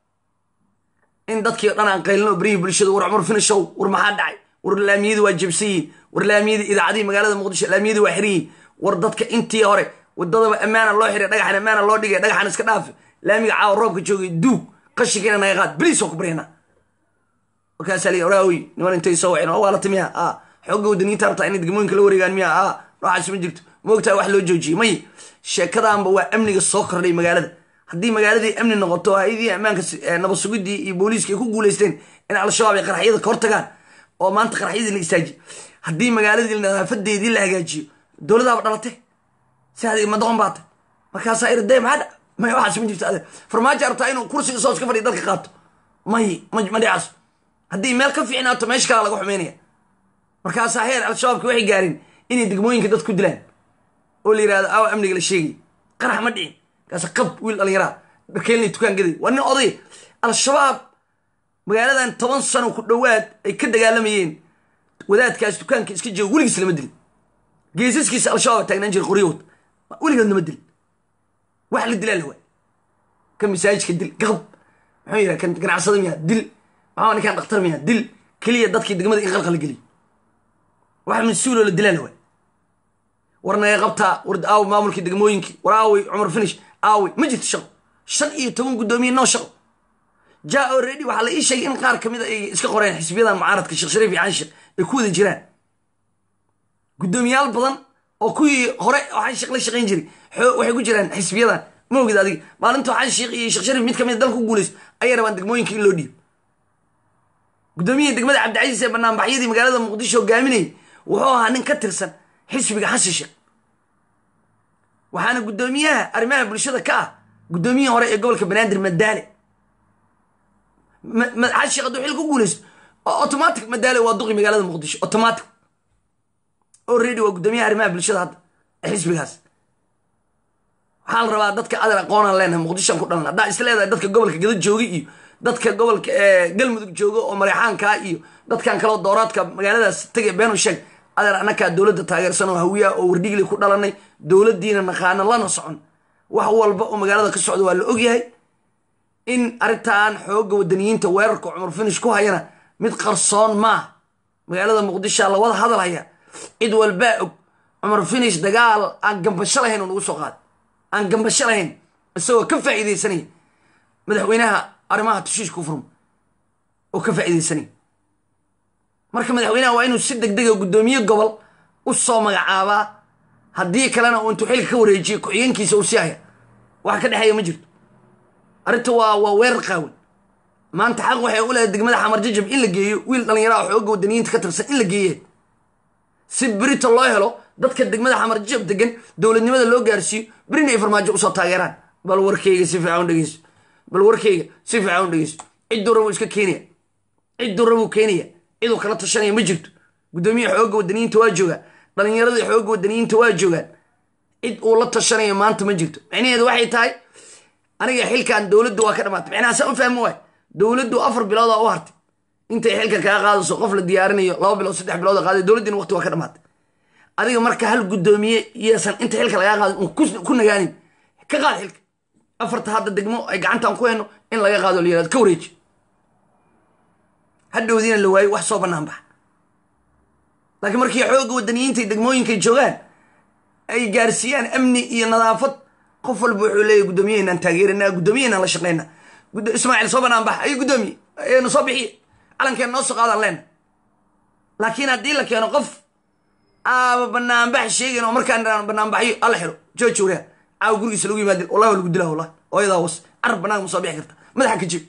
S1: in dadkii o dhan aan qaylino berihii bulshada war cumar finishow war maxaa dhacay war laamiyadii waa jabsan yihiin war laamiyadii idaacadihii magaalada muqdisho laamiyadii waa xiran yihiin war dadka intii hore wadadaba ammaana loo xiray dhagaxan ammaana loo dhigay dhagaxan iska dhaafe laamiga caawa roobka joogay duug qashinkiina naga qaad beliis oo ku baryana markaasaa lii oraawi niman intay soo waceen waa la timiya a xoogga wadaniinta rabtaa inay degmooyinka la wareegaan miya a noocaas ma jirto moogtaa wax loo joojiyey may sheekadaanba waa amniga soo kordhay magaalada haddii magaaladii amni noqoto hay-adii ammaanka nabad sugidii iyo booliiska ay ku guuleysteen in al-shabaab ay qaraxyada ka hortagaan oo maanta qaraxyadii la istaajiye haddii magaaladii nadaafadeedii la hagaajiyo dowladaaba dhalate si adig madoqon baata markaasaa irde maxaa dha may waxaas ma jirto ade farmaajo arabtaa inuu kursiga soo iska fadhiya dalka qaato may ma dhicaaso haddii meel ka fiicnaato meesha kalaa laga xumeynaya markaasaa heer al-shabaabki waxay gaareen inay degmooyinka dad ku dilaan oo la yirahdo awa amniga la sheegay qarax ma dhicin markaasa qab wiil dhallinyaraa dharkeelnay dukaan gaday waa nin oday al-shabaab magaaladan toban sano ku dhowaad ay ka dagaalamayeen wadaadkaas dukaanka iska jooga weligiis lama dilin geesaskiisa al-shabaab taagnaan jira qoryahood weligood lama dilin wax la dilaa la waay kan masaajidka dil gaqab muxuu yidhaha kan ganacsada miyaa dil maxaa ninkan dhakhtar miyaa dil keliya dadkii degmada in qalqala geliy wax mas-uuloo la dilaa la waay war naga qabtaa war aawi maamulkii degmooyinkii war aawi cumar finish aawi ma jirto shaqo shan iyo toban guddoomiye noo shaqo ja already waxaa la ii sheegay in qaar kamid a ay iska qoreen xisbiyadan mucaaradka sheekh shariif iyo canshir ay ku wada jiraan guddoomiyaal badan oo kuwii hore waxaan sheekh la shaqayn jiray waxay ku jiraan xisbiyadan ma ogid adiga maalinta waxaan sheekh iyo sheekh shariif mid kamid a dalka ku guulaysto ayay rabaan degmooyinka in loo dhiibo guddoomiyihii degmada cabdicasiis ee banaanbaxyadii magaalada muqdisho hogaaminayay wuxuu ahaa nin ka tirsan xisbiga xasan sheekh waxaana guddoomiyaha arrimaha bulshada ka ah guddoomiyihii hore ee gobolka banaadir madaale xasan sheekh hadduu xil ku guulaysto automatic madaale waa duqi magaalada muqdisho automatic already waa guddoomiyaha arrimaha bulshada hadda ee xisbigaas waxaa la rabaa dadka adan aqoonaan leenahay muqdishoan ku dhalan haddaa is leedahay dadka gobolka gada jooga iyo dadka gobolka galmudug jooga oo mareexaankaa iyo dadkan kaleo dooraadka magaaladaas tagay beenu sheeg adeer annakaa dowladda taageersan oo hawiyaa oo wardhigli ku dhalanay dowladdiina naqaana lana socon wax walba oo magaalada ka socda waa la ogyahay in arrintan xoogga wadaniyiinta weerarka cumar finish ku hayana mid qarsoon maaha magaalada muqdishoa lawada hadal haya cid walbaa og cumar finish dagaal aan gambasho lahayn oo nagu soo qaaday aan gambasho lahayn isagoo ka faa'iidaysanaya madaxweynaha arrimaha tushiish ku furma oo ka faa'iidaysanaya marka madaxweynaha waa inuu si deg dega guddoomiye gobol u soo magacaabaa haddii kalena uu intuu xilka ka wareejiyo ku-xigeenkiisa uu sii haya wax ka dhexeeya ma jirto arrinta waa waa weerar qaawan maanta xaq waxay u leedahay degmada xamar jajab in la geeyo wiil dhallinyaraha xoogga wadaniyiinta ka tirsan in la geeye si berito loo helo dadka degmada xamar jajab degan dowladnimada loo gaarsiiyo berina ay farmaajo usoo taageeraan bal warkeyga si fiican u dhegeyso bal warkeyga si fiican u dhegeyso cidduu rabuu iska keenaya cidduu rabuu keenaya ciduu kala tashanaya ma jirto guddoomiyaha xoogga wadaniyiinta waa joogaan dhallinyaradii xoogga wadaniyiinta waa joogaan cid uu la tashanayo maanta ma jirto micnaheedu waxay tahay aniga xilkan dowladdu waa ka dhamaatay micnaha saa u fahmi waay dowladdu afar bilood oo u hartay intay xilka kaa qaadayso qof la diyaarinayo laba bilood saddex bilood qaaday dowladdiina waqti waa ka dhamaatay adiga marka hal guddoomiye yeesan inta xilka lagaa qaadin un ku nagaanin ka qaad xilka afarta hadda degmo ay gacantaan ku hayno in laga qaado la yirahdo ka wareeji hadhowdiina la waayo wax soo bannaan baxa laakiin markii xoogga wadaniyiinta degmooyinkay joogaan ay gaarsiiyaan amni iyo nadaafad qof walba wuxuu leeyahy guddoomiyaheynaan taageerana guddoomiyaheynaan la shaqeyna ismaaciil soo bannaan baxa ay guddoomiye na soo bixiye calankeena noo soo qaadaan leena laakiin haddii la keeno qof aaba banaanbax sheegayn oo markaan dhaan banaanbaxyo alla xiro jooji wareer caawa gurigiisa lagu yimaadin wallahi waa lagu dilaa wallahi ooyadaa was carab banaanka ma soo bixi karta madaxa ka jib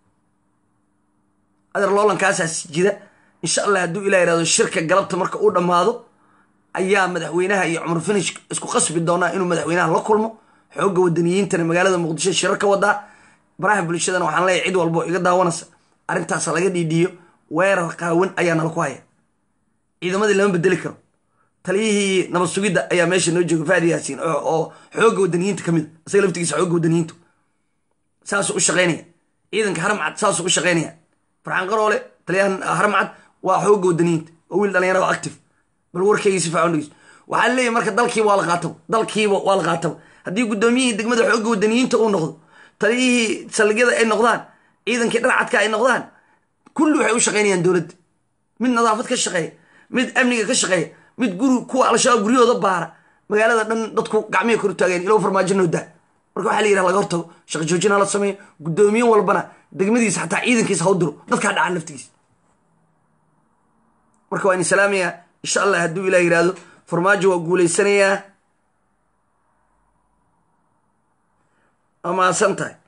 S1: adeer loolankaasaas jira insha allah hadduu ilah yihahdo shirka galabta marka uu dhammaado ayaa madaxweynaha iyo cumar finish isku qasbi doonaa inuu madaxweynaha la kulmo xoogga wadaniyiintana magaalada muqdisho shirar ka wadaa baraha bulshadana waxaan leeyahay cid walbo iga daawanaysa arrintaas laga dhiidhiyo weerar qaawan ayaa nala ku haya ciidamadii lama bedeli karo taliyihii nabad sugidda ayaa meesha noo jooga faadi yaasiin oo xoogga wadaniyiinta ka mid a isaga laftigiisa xoogga wadaniyiintu saasuu u shaqaynaya ciidanka haramcad saasuu u shaqaynaya farxaan qaroole taliyahan haramcad waa xoogga wadaniyiinta oo wiil dhalinyaro oo active bal warkayga si fiican dhegeyso waxaa leeyahy marka dalkiiba waa la qaataba dalkiiba waa la qaataba haddii guddoomiyihii degmada xoogga wadaniyiinta uu noqdo taliyihii saldhigyada ay noqdaan ciidankii dharcadka ay noqdaan kulli waxay u shaqaynayaan dowladda mid nadaafad ka shaqeeya mid amniga ka shaqeeya mid guri kuwa al-shabaab guryahooda baara magaalada dhan dadku gacmihi kor taageen ilow farmaajo noodaa marka waxaa la yidhaha laga hortago shaqo joojina la sameeyo guddoomiye walbana degmadiisa xataa ciidankiisa ha u diro dadkaa dhacan laftigiisa marka waa in salaamayaa insha allah hadduu ilah yidhaahdo farmaajo waa guulaysanayaa waa mahadsan tahay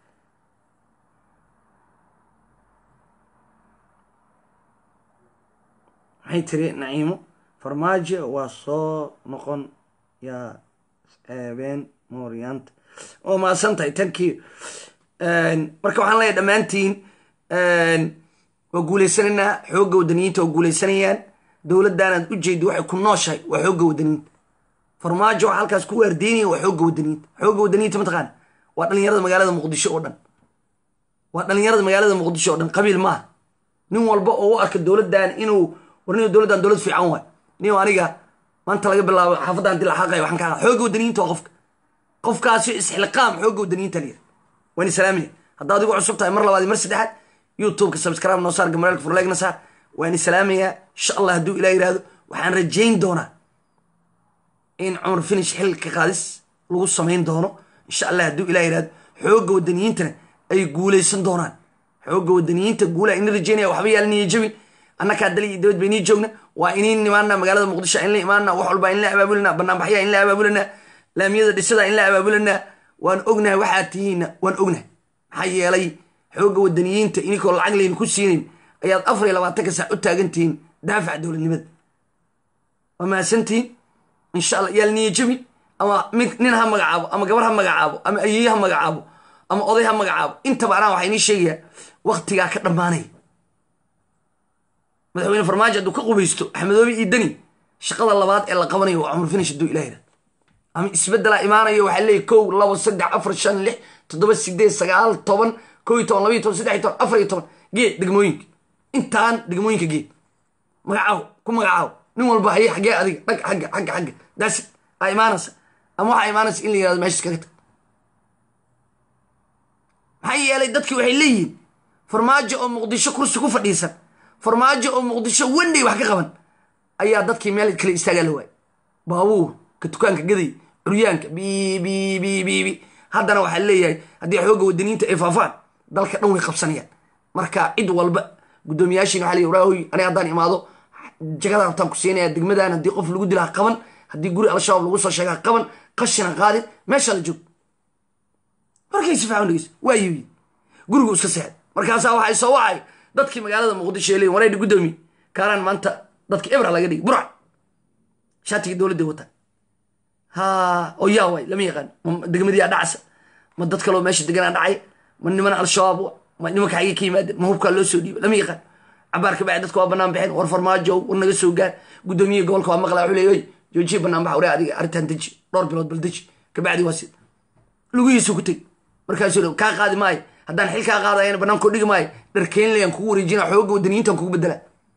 S1: maxay tiri naciimo farmaajo waa soo noqon yaa eebeen mooryaanta waa mahadsan tahay tankii marka waxaan leeyahay dhammaantiin waa guulaysanaynaa xoogga wadaniyiinta waa guulaysanayaan dowladdaanaad u jeedi waxay ku nooshahay waa xoogga wadaniyiinta farmaajo waxa halkaas ku waardeynaya waa xoogga wadaniyiinta xoogga wadaniyiinta mataqaana waa dhalinyarada magaalada muqdisho oo dhan waa dhalinyarada magaalada muqdisho oo dhan qabiil maaha nin walba oo u arka dowladdan inuu war nin dowladdan dowlad fiican waay nin aniga maanta laga bilaabo xaafadda hadii la xaqayo waxaan kaa xoogga wadaniyiinta waa qofka qofkaasi isxilqaam xoogga wadaniyiinta liya waan islaamaya haddaad igu cusub tahay mar labaad iyo mar saddexaad youtubeka subscribe noo saar gamaraalka furleegna saar waan islaamayaa insha allah hadduu ilah yihahdo waxaan rajayn doonaa in cumar finish xilka qaadis lagu samayn doono insha allah hadduu ilah yihahdo xoogga wadaniyiintana ay guulaysan doonaan xoogga wadaniyiinta guula ina rajaynaya waxba yaala niya jabin annakaa dali iyo dabad baynii joogna waa iniin imaana magaalada muqdisho in la imaana wax walba in la abaabulana banaanbaxya in la abaabulana laamiyada dhisada in la abaabulana waan ognahay waxaa tihiinna waan ognahay maxaa yeelay xoogga wadaniyiinta ininkoo lacag layna ku siinayn ayaad afar iyo labaatanka saac u taagan tihiin daafaca dowladnimada waa mahadsantihiin insha allah yaal niya jabin ama mid nin ha magacaabo ama gabar ha magacaabo ama ayeeye ha magacaabo ama oday ha magacaabo intaba anaa waxaa inii sheegayaa waktigaa ka dhammaanaya madaxweyne farmaajo hadduu ka qubaysto axmedoobe iyo deni shaqada labaad ee la qabanayo waa cumar finish hadduu ilaahira ama isbeddelaa imaanayo waxaa leeyahy kow labo saddex afar shan lix toddoba sideed sagaal toban kow iyo toban labaiyo toban saddex iyo toban afar iyo toban geed degmooyinka intaan degmooyinka geed magacaawo ku magacaawo nin walba haye xaggee adiga dhag xagga xagga xagga daasi aa imaanaysa ama waxaa imaanaysa in la yirahdo meesha iskaga tag maxaa yeelay dadkii waxay leeyihiin farmaajo oo muqdisho kursi ku fadhiisan farmaajo oo muqdisho wendhay wax ka qaban ayaa dadkii meel kale istaagaa la waayay baabuur ka dukaanka gaday curyaanka bi bi bi bi bi haddana waxaa leeyahay haddii xoogga wadaniinta ay faafaan dalka dhan way qabsanayaan marka cid walba guddoomiyaashiin waxa leeyahy waraahoy aniga haddaan imaado jagada rabtaan ku siinaya degmadan haddii qof lagu dilaa qaban haddii guri al-shabaab lagu soo sheegaa qaban qashina qaadin meeshaa la joog markay si fiican dhegeyso waa yibi gurigu iska seexday markaasaa waxay soo wacay dadkii magaalada muqdisho ee leeyihin wareydhi guddoomiye kaaraan maanta dadka ebra laga dhigi burac shaatigii dowladda wata ha oo yaa waay lama yaqaan ma degmadiyaa dhacsa ma dad kaloo meesha deganaa dhacay ma niman al-shabaab ma nimanka xagee ka yimaadeen ma hubkaa loo soo dhiiba lama yaqaan cabaar ka bacdi dadka waa banaan baxeen war farmaajo war naga soo gaar guddoomiyihi gobolka waa maqlaa wuxuu leeyahay joojiye banaan bax waree adiga arrintan deji dhowr bilood bal deji kabacdi waa sid lugihiisu ku teg markaasuu kaa qaadi maayo haddaan xil kaa qaadayana bannaankoo dhigi maayo dharkeenlayaan kugu wareejina xoogga wadaniyiintan kugu bedela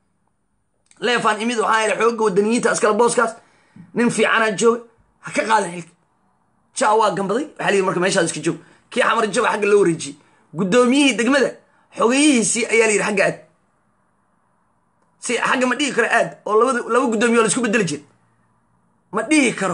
S1: leefaan imid waxaa yidhi xoogga wadaniyiinta askala booskaas nin fiicanaa jooga ha ka qaadan xilka jaa waa gambaday waxaa layidhi marka meeshaas iska joog kii xamar jaba xagga loo wareejiyey guddoomiyihii degmada xogeyihiisii ayaa la yidhi xagga aad si xagga ma dhihi karo aad oo labada laba guddoomiye oo laisku bedeli jir ma dhihi karo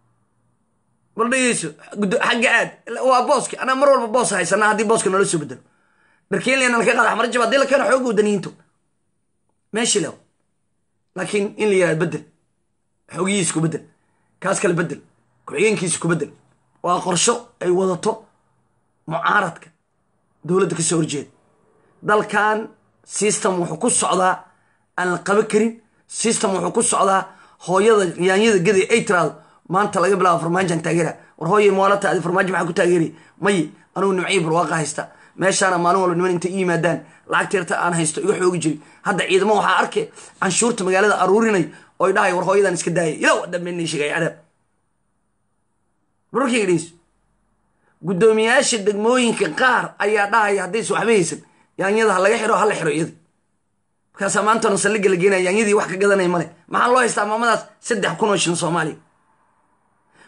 S1: bal dhegeyso xagga aad waa booski anaa mar walba boos haysanaa haddii booska noola soo bedelo dharkeenleyana laka qaada xamar jaba haddii la keeno xoogga wadaniyiinto meeshii lew laakiin in la yihahdo bedel xoogihiisa ku bedel kaas kale bedel ku-xigeenkiisa ku bedel waa qorsho ay wadato mucaaradka dowladda ka soo horjeeda dalkan system wuxuu ku socdaa aan la qaban karin system wuxuu ku socdaa hooyada yaanyada gaday ay tiraado maanta laga bilaabo farmaajoan taageera war hooyay moolata adi farmaajo maxaa ku taageeraya maye anugu nimcii barwaaqa haysta meeshaana maalin walba niman intay i yimaadaan lacagteerta aan haysto iga xoogi jiri hadda ciidamo waxaa arkay canshuurta magaalada aruurinay oy dhahay war hooyadan iska daayay ilaw dhambeena sheegay cadaab bararkayga dhegeyso guddoomiyaasha degmooyinka qaar ayaa dhahaya haddaysa waxba haysan yaanyada ha laga xiro ha la xiro iyada markaasaa maantana saldhigga la geenaya yaanyadii wax ka gadanaya male maxaa loo haystaa maamadaas saddex kun oo shilin soomaaliya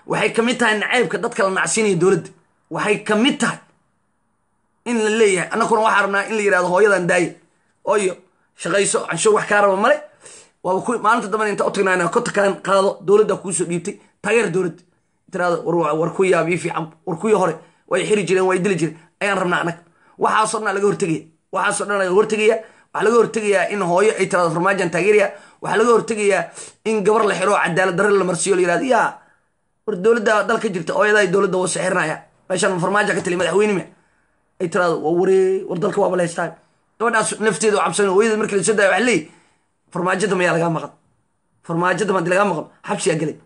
S1: waxay ka mid tahay naceybka dadka la nacsiinaya dowladda waxay ka mid tahay in la leeyahay annakuna waxaa rabnaa in la yidhahdo hooyadan daaya ooyo shaqayso canshuur wax kaa raba male waaba ku maalinta dambana inta u tagnaan kota kalan qaado dowladda kuusoo dhiibtay taageer dowladda tiraado war ku yaab ii fiican war kuwii hore way xiri jireen way dili jireen ayaan rabnaa annaga waxaasoo dhan laga hortegaya waxaasoo dhan laga hortegaya waxaa laga hortegayaa in hooyo ay tiraado farmaajan taageeraya waxaa laga hortegayaa in gabar la xiro cadaalad darre la marsiyo la yirahdo yaa war dowladda dalka jirta hooyadaa dowladda wasa xirinaya meeshaan farmaaja ka taliya madaxweynime ay tiraado waa waree war dalka waaba la haystaa gabadhaas nafteeda oo cabsan hooyada markii lasoo daaya waxa leeyahy farmaajada mayaa lagaa maqan farmaajada madi lagaa maqan xabsiyaa gelay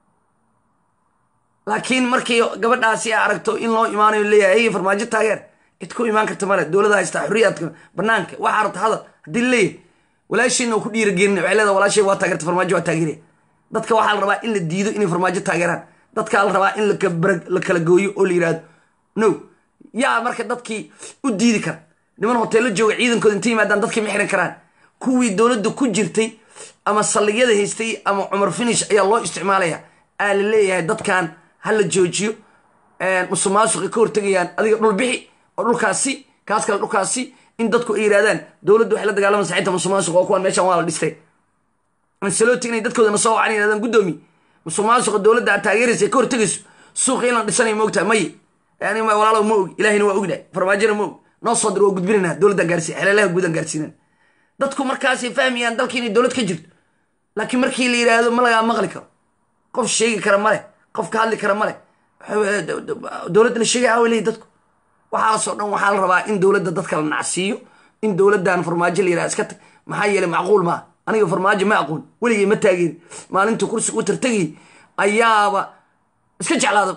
S1: laakiin markii gabadhaasi a aragto in loo imaanayo leeyahay hey farmaajo taageer cid ku imaan karta male dowlada haystaa xuriyaadka banaanka waxaa rabta hadal haddii leeyahay walaashiina oo ku dhiiragelina waxay leedahay walaashay waa taageerta farmaajo waa taageeraya dadka waxaa la rabaa in la diido inay farmaajo taageeraan dadkaa la rabaa in la kala gooyo oo la yidhahdo no yaa marka dadkii u diidi kara niman hoteello jooga ciidankooda inta yimaadaan dadkii ma xiran karaan kuwii dowladda ku jirtay ama saldhigyada haystay ama cumar finish ayaa loo isticmaalaya aa la leeyahay dadkan ha la joojiyo musuqmaasuqay ka hortegayaan adiga dhul bixi oo dhulkaasi kaas kale dhulkaasi in dadku ay yidhahdaan dowladdu waxay la dagaalamaysa xitaa musuqmaasuq oo kuwan meeshan waa la dhistay ansaloti inay dadkoodana soo wacan yidhahdaan guddoomi musuqmaasuqa dowladda aad taageeraysa ay ka hortegayso suuqa in la dhisanayo moogtaha maye yani walaalow ma og ilahina waa ognahay farmaajona ma og noo soo dir waa gudbinayna dowladdan gaarsiin xeleelaha guudan gaarsiinan dadku markaasay fahmayaan dalka inay dowlad ka jirto laakiin markii la yidhaahdo ma lagaa maqli karo qof sheegi kara male qof ka hadli kara male dowladda la sheegay awa leeyi dadku waxaasoo dhan waxaa la rabaa in dowladda dadka la nacsiiyo in dowladdan farmaajo la yidhahdo iska tag maxaa yeelay macquul maaha aniga farmaajo ma aqoon weligay ma taageeri maalintuu kursiga u tartagayy ayaaba iska jeclaada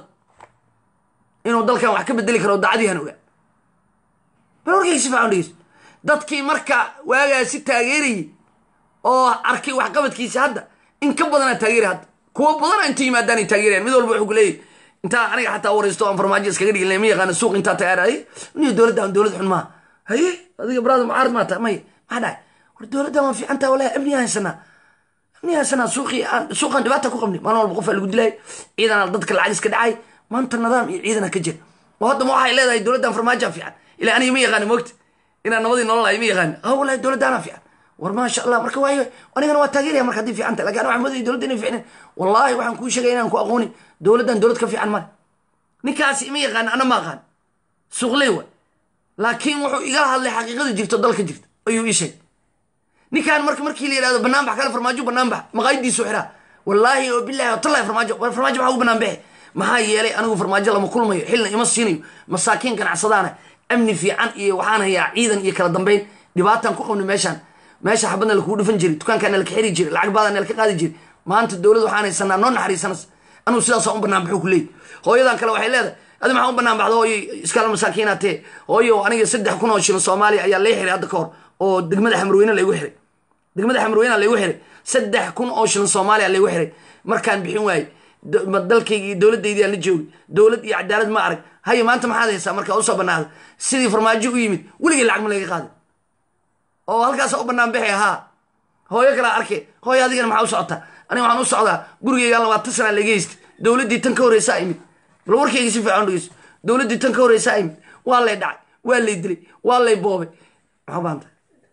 S1: inuu dalkan wax ka bedeli karo daacadiihan ogaa bal warkayga si fiican dhegeyso dadkii marka waagaasi taageerayay oo arkay waxqabadkiisa hadda in ka badanaa taageeray hadda kuwa badana inta yimaadaanay taageerayan mid walba wuxuu ku leeyahy intaa aniga xataa waraysto aan farmaajo iskaga dhigin ma yaqaana suuq intaa tagaaraye niyo dowladdan dowlad xun maaha haye adiga baraada mucaarad maa tahay may maxaa dhahay war dowladdan waa fiican taha walahi amniya haysanaa amniya haysanaa suuqii aan suuqaan dhibaata ku qabnay maalin walba qofaa lagu dilay ciidan dadka lacag iska dhacay maanta nidaam iyo ciidana ka jira oo haddama waxay leedahay dowladdan farmaajoa fiican ilaa aniga ma yaqaani moogta inaan nabadii nolol ahay ma yaqaani ha walahi dowladdaana fiican war maasha allah marka waayo anigana waa taageeraya marka haddii fiican tahay lakin waxaan moodaya dowladda inay fiicneen wallaahi waxaan kuu sheegaya inaan ku aqoonin dowladdan dowlad ka fiican male ninkaasi ima yaqaan ana ma aqaan suuqley wa laakiin wuxuu igala hadlay xaqiiqada jirto dalka jirta ayuu ii sheegay ninkaan marka markii la yidhahdo banaanbax kale farmaajo banaanbax maqaayadiisu xiraa wallaahi oo bilahi watallahi farmaajo farmaajo maxaa ugu banaanbaxe maxaa yeelay anigu farmaajo lama kulmayo xilna ima siinayo masaakiin ganacsadaana amni fiican iyo waxaan hayaa ciidan iyo kala dambeyn dhibaataan ku qabnay meeshaan meesha xabadna lakuu dhufan jiray dukaankaana laka xiri jiray lacag baadana laka qaadi jiray maanta dowlad waxaan haysanaa noo naxariisanas anugu sidaasa u banaan baxuu ku leeyay hooyadan kale waxay leedahay adi maxaa u banaan baxda hooyo iskala masaakiinatee hooyo aniga saddex kun oo shilin soomaaliya ayaa lay xiray hadda ka hor oo degmada xamrweyne laygu xiray degmada xamrweyne laygu xiray saddex kun oo shilin soomaaliya laygu xiray markaan bixin waayey dalkayga iyo dowladdaydii aan la joogay dowlad iyo cadaalad ma arag haye maanta maxaad haysaa markaa usoo banaada sidii farmaajo u yimid weligay lacag ma laga qaaday oo halkaasa u banaan baxay haa hooyo kalaa arkay hooyo adigana maxaa u socotaa aniga waxaan u socdaa gurigaygaan labaatan sanaa laga haystay dowladdii tan ka horreysaa imid bal warkayga si fiican dhegeyso dowladdii tan ka horreysaa imid waa lay dhacay waa lay dilay waa lay boobay maxaa baanta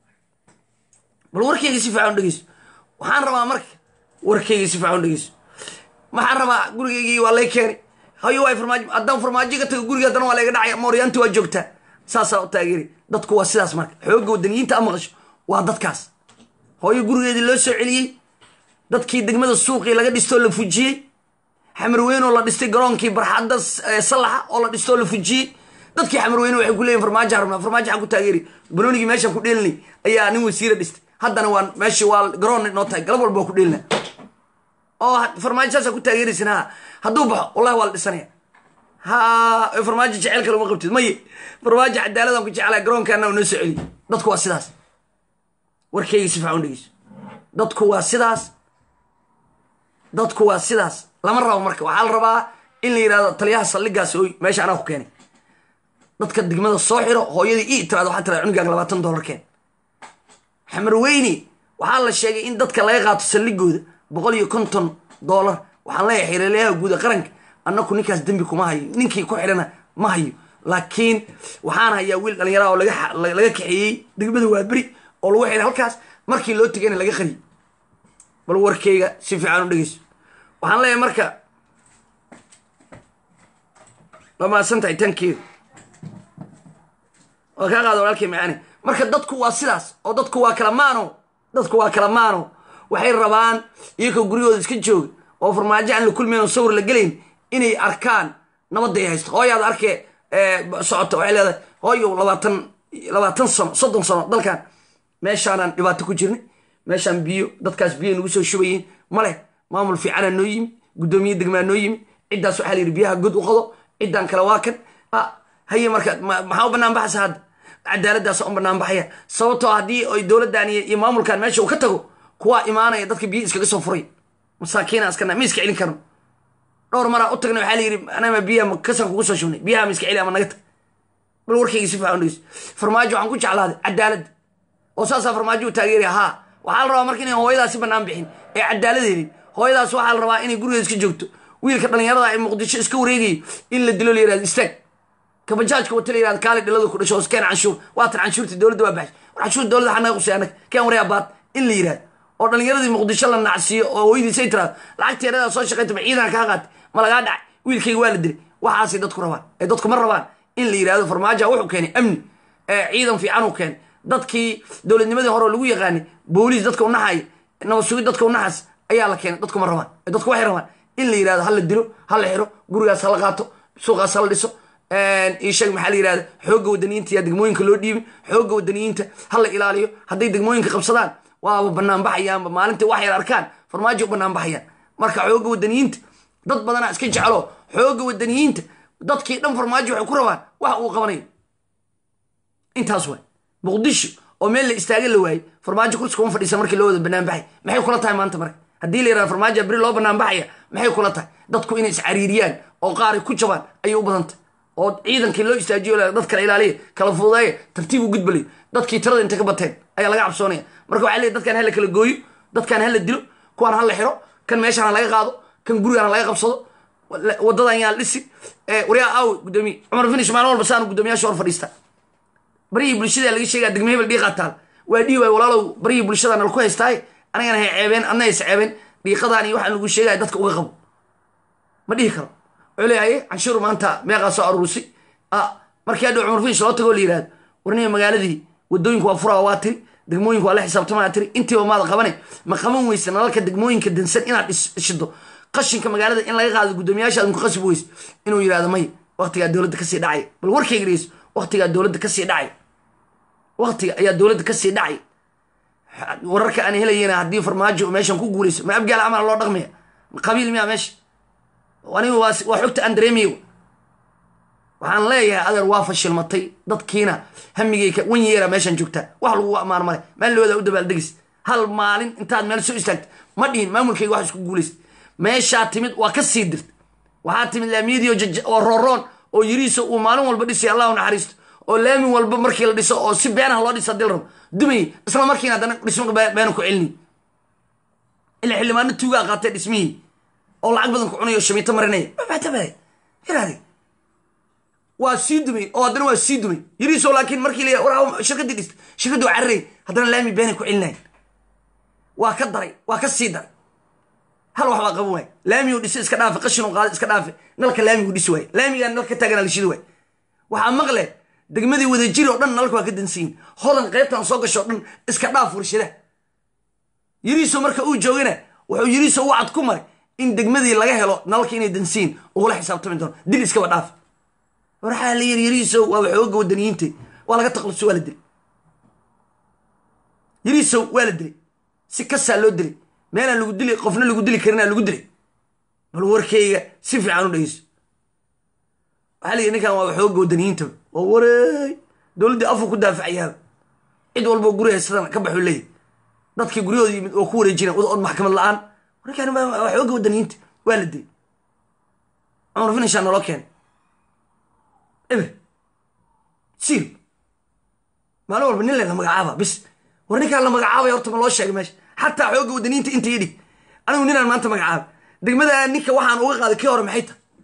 S1: bal warkayga si fiican dhegeyso waxaan rabaa marka warkayga si fiican dhegeyso waxaan rabaa gurigaygii waa lay keenay hayo waa farmaajo haddaan farmaajo ka tago guriga haddana waa layga dhacay mooryaanti waa joogtaa saasaa u taageeri dadku waa sidaas marka xoogga wadaniyiinta a maqasho waa dadkaas hooyo gurigeedii loo soo celiyey dadkii degmada suuqii laga dhistoo la fujiyey xamarweyne oo la dhistay garoonkii barxadda sallaxa oo la dhistoo la fujiyey dadkii xamarweyne waxay ku leeyihin farmaajoa rabnaa farmaajo xaan ku taageeri banoonigii meeshaan ku dheelinay ayaa nin wasiira dhistay haddana waa meeshii waa garoon noo tahay galab walba waa ku dheelina oo farmaajo saasaa ku taageeraysin ha hadduu baxo wallahi waa la dhisanaya ha farmaajo jecel kale uma qabtid maye farmaajo cadaaladaan ku jeclaa garoonkaana noo soo celiy dadku waa sidaas warkayga si fiican dhegeyso dadku waa sidaas dadku waa sidaas lama rabo marka waxaa la rabaa in la yidhahdo taliyaha saldhigaas oy meesha anaa ku keenay dadka degmada soo xiro hooyadii ii tiraado waxaa tirada cunugaaga labaatan dollar keen xamarweyne waxaa la sheegay in dadka laga qaato saldhigooda boqol iyo konton dollar waxaan leeyahay xiriiryaha guuda qaranka annaku ninkaas dembi kuma hayo ninkii ku xidhana ma hayo laakiin waxaan hayaa wiil dhallinyaraha oo laga kaxeeyey degmada waaberi oo lagu xidhay halkaas markii loo tegayna laga qariyay bal warkeyga si fiican u dhegeyso waxaan leeyahay marka waa mahadsantahay tankeedu waa kaa qaada walaalkay macaani marka dadku waa sidaas oo dadku waa kala maano dadku waa kala maano waxay rabaan iyagoo guryahooda iska jooga oo farmaajo aan la kulmayn oo sawir la gelayn inay arkaan nabadday haysto hooyaad arkee socota waxay leedahay hooyo labaatan labaatan sano soddon sano dalkan meeshaanaan dhibaato ku jirnay meeshaan biyo dadkaas biyo nagu soo shubayeen maleh maamul fiicanaa noo yimi guddoomiye degmaa noo yimi ciddaas waxaa la yidhi biyaha god u qodo ciddaan kale waa kan haye marka maxaa u banaan baxaysa hadda cadaaladdaas u banaan baxaya sababtoo haddii ay dowladdan iyo maamulkan meesha uu ka tago kuwaa imaanaya dadka biyo iskaga soo furay masaakiina iskana ma iska celin karno dhowr maraa u tagna waxaa la yidhi anama biyaha kasan kugu soo shubnay biyaha ma iska celi ama naga tag bal warkayga si fiican dhegeyso farmaajo waxaan ku jeclaaday cadaaladda oo saasaa farmaajo u taageeraya haa waxaa la rabaa marka inay hooyadaasi banaan bixin ee cadaalad helin hooyadaas waxaa la rabaa inay gurigeeda iska joogto wiilka dhallinyarada ee muqdisho iska wareegayo in la dilo la yirahdo istaag kabajaajka wata la yirahdo kaali dhalada ku dhasho oo iskeen canshuur waatan canshuurta dowladda waa baxshay war canshuurta dowladda xanaga qusay annaga keen waryaa baad in la yirahdo oo dhallinyaradii muqdisho la nacsiiyo oo hooyadiisay tiraado lacagteeradaa soo shaqaytaba ciidan kaa qaatay ma lagaa dhacay wiilkayga waa la dilay waxaasay dadku rabaan ee dadku ma rabaan in la yirahdo farmaajoa wuxuu keenay amni ciidan fiican uu keenay dadkii dowladnimadii hore lagu yaqaanay booliis dadka u naxaya nabad sugid dadka u naxas ayaa la keenay dadku ma rabaan dadku waxay rabaan in la yirahdo ha la dilo ha la xiro gurigaas ha la qaato suuqaas ha la dhiso isheeg maxaa la yirahda xoogga wadaniyiinta yaa degmooyinka loo dhiibin xoogga wadaniyiinta ha la ilaaliyo hadday degmooyinka qabsadaan waaba banaan baxayaanba maalintii wax yar arkaan farmaajo u banaan baxayaan marka xoogga wadaniyiinta dad badanaa iska jeclo xoogga wadaniyiinta dadkii dhan farmaajo waxay ku rabaan wax uu qabanayo intaas waay muqdisho oo meel la istaagan la waayey farmaajo kursi kuma fadhiisa markii loo wada banaan baxay maxay kula tahay maanta marka haddii la yirahdo farmaajo beri loo banaan baxaya maxay kula tahay dadku inay iscariiriyaan oo qaaray ku jabaan ayay u badantay oo ciidankii loo istaajiyo dad kala ilaaliya kala fududeeya tartiib u gudbalayo dadkii tirada intay ka bateen ayaa laga cabsoonaya marka waxaa leey dadkan hala kala gooyo dadkan hala dilo kuwaan hala xiro kan meeshaan ha laga qaado kan gurigaan ha laga qabsado wadadan yaa la dhisi waryaa aaw gudoomiye cumar finish maalin walba saanu guddoomiyaasha hor fadhiista baryihii bulshada laga sheegaa degme hebel dhiiqaa taal waa dhihi waay walaalow baryihii bulshada nal ku haystaay anagana hay ceebeen adna hays ceebeen dhiiqadaan iyo waxaan lagu sheegaya dadka uga qabo ma dhihi karo wuxuu leeyahay canshuur maanta meeqaa soo aruurisay markii hadhow cumar finish loo tago la yihahdo warniga magaaladii wadooyinku waa furaa waa tiri degmooyinku waa la xisaabtamaa tiri intiiba maada qabane ma qaban weysa nalalka degmooyinka dansan inaad shido qashinka magaalada in laga qaado guddoomiyaasha aad ku qasbi weyse inuu yihahdo may waqtigaa dowladda kasii dhacay bal warkayga dhegeyso waqtigaa dowladda kasii dhacay waqtiga ayaa dowladda kasii dhacay wararka aan helayena haddii farmaajo meeshan ku guuleyso ma abgaal camal loo dhaqmaya qabiil miyaa meesha aniga waa xogta aan dareemayo waxaan leeyahay adeer waa fashilmatay dadkiina hamigeyka wan yeera meeshaan joogtaa wax lagu ammaan male maalooda u dabaaldegis hal maalin intaad meel soo istaagta ma dhihin maamulkayga wax isku guulaysta meeshaa timid waa ka sii dirta waxaa timid laamiyadii oo rooroon oo yiriiso uu maalin walba dhisay allah u naxariisto oo laamin walba markii la dhiso oo si beenaha loo dhisa hadii la rabo dumay isla markiina haddana dhismo beena ku celini ilaa xildhibaano tuugaa qaatay dhismihii oo lacag badan ku cunayo shamiito marinaya matabaa yaraade waa sii dumay oo haddana waa sii dumay yiriiso laakiin markii la war shirkaddii dhista shirkaddu waa cararey haddana laami beenay ku celinayan waa ka daray waa ka sii daray hal wax baa qaban waay laamigu dhisi iska dhaafe qashinu qaada iska dhaafe nalka laamigu dhisi waay laamigaan nalka taagana la shidi waay waxaa maqle degmadii wadajiri oo dhan nalka waa ka dansiyin hodan qaybtan soo gasho o dhan iska dhaaf warshada yiriiso marka uu joogana wuxuu yiriiso u cad ku maray in degmadii laga helo nalalka inay dansiyin ugula xisaabtami doono dil iskaba dhaaf waxaa la yiri yiriiso waa waxooga wadaniyiinta waa laga taqluso waa la dilay yiriiso waa la dilay si kasaa loo dilay meelaan lagu dili qofna lagu dili karinaa lagu dilay bal warkayga si fiican u dhegeyso waxaa la yidhi ninkan waa waxooga wadaniyiinta waa wareey dowladdii afur ku daafacayaaba cid walboo guri haysadana ka baxuu leeyahy dadkii guryahooda yimid oo ku wareejina od maxkamad la-aan ninkan waxooga wadaniyiinta waa la dilay cumar finishaa naloo keenay eber siil maalin walba nin lela magacaaba bis war ninkaan la magacaabay horta ma loo sheegay meesha xataa xoogga wadaniinta inta idhig anigu ninaan maanta magacaabay degmada ninka waxaan uga qaaday kii hore maxay tahay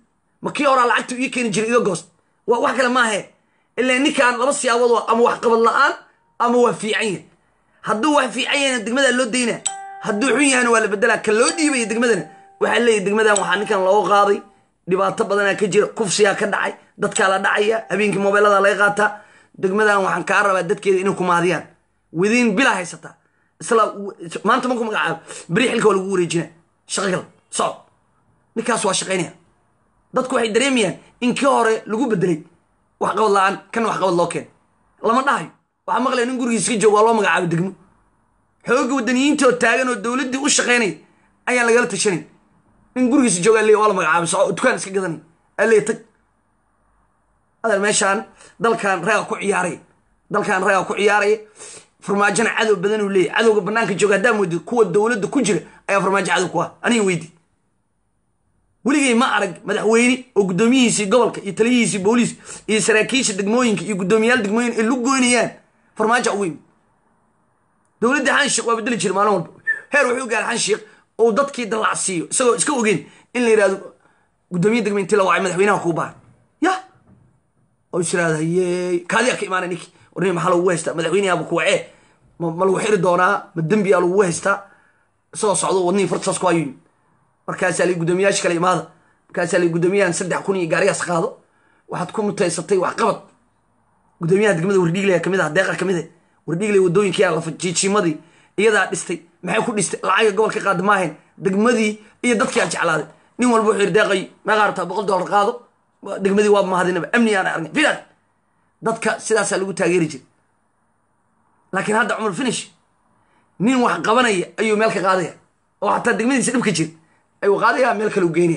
S1: ma kii horaa lacagta ii keeni jiray iga goost waa wax kale maahe ilaa ninkaan laba siyaabood waa ama wax qabad la-aan ama waa fiican yahay hadduu wax fiican yahayna degmadaa loo daynaa hadduu xun yahayna waa la bedelaa ka loo dhiibaya degmadana waxaa leeyahy degmadan waxaa ninkan looga qaaday dhibaato badanaa ka jira kufsiyaa ka dhacay dadkaa la dhacaya habeenkii mobeelada laga qaataa degmadan waxaan kaa rabaa dadkeeda inay ku maadiyaan widiin bilaa haysataa isla maanta marku magacaabo beri xilka waa lagu wareejina shaqagal socod ninkaas waa shaqaynaya dadku waxay dareemayaan in kii hore lagu bedelay wax qabad la-aan kana wax qabad loo keen lama dhahayo waxaa maqlaya nin gurigiis ka jooga waa loo magacaabo degmo xoogga wadaniyiinta oo taagan oo dowladdii u shaqaynaya ayaan lagala tashanayn nin gurigiisa jooga leey waa la magacaabay soco dukaan iska gadanay aleey tag adeer meeshaan dalkan ragaa ku ciyaaraya dalkan ragaa ku ciyaaraya farmaajona cadow badan uu leeyahy cadowga banaanka jooga haddaa moodid kuwa dowladda ku jira ayaa farmaajo cadow ku ah aniga weydi weligay ma arag madaxweyne oo guddoomiyihiisii gobolka iyo taliyihiisii booliis iyo saraakiisha degmooyinka iyo guddoomiyaal degmooyin ay lu goynayaan farmaajo ugu yimid dowladda xanshiik waa bedeli jira maalin walba heer wuxuu gaaray xanshiik oo dadkii dallacsiiyo isagoo iska ogeyn in la yidhahdo guddoomiye degme intii la wacay madaxweynaha kuu baahan ya oo is yidhahda hayey kaadiyaa ka imaanay ninki warni maxaa lagugu haystaa madaxweynahaaba ku wacee ma ma lagu xiri doonaa ma dembiyaa lagugu haystaa isagoo socdo wadnihii fartasaas ku ayuu markaasaa lay guddoomiyaasha kale imaada markaasaa lay guddoomiyahan saddex kun iyo gaarigaas qaado waxaad ku mutaysatay wax qabad guddoomiyaha degmada wardhiiglaya kamid ah deeqa kamid ah wardhiiglay wadooyinkiyaa lafa jiijiimadii iyadaa dhistay maxay ku dhistay lacaga gobolka qaada maahayn degmadii iyo dadkiaa jeclaaday nin walba wuxuu yidhi deeqay meeqaa rabtaa boqol dollar qaado degmadii waa mahadinaba amni aan argay filan dadka sidaasaa lagu taageeri jiray laakiin hadda cumar finish nin wax qabanaya ayuu meel ka qaadaya oo xataa degmadiisa dhibka jira ayuu qaadaya meel kale u geynaya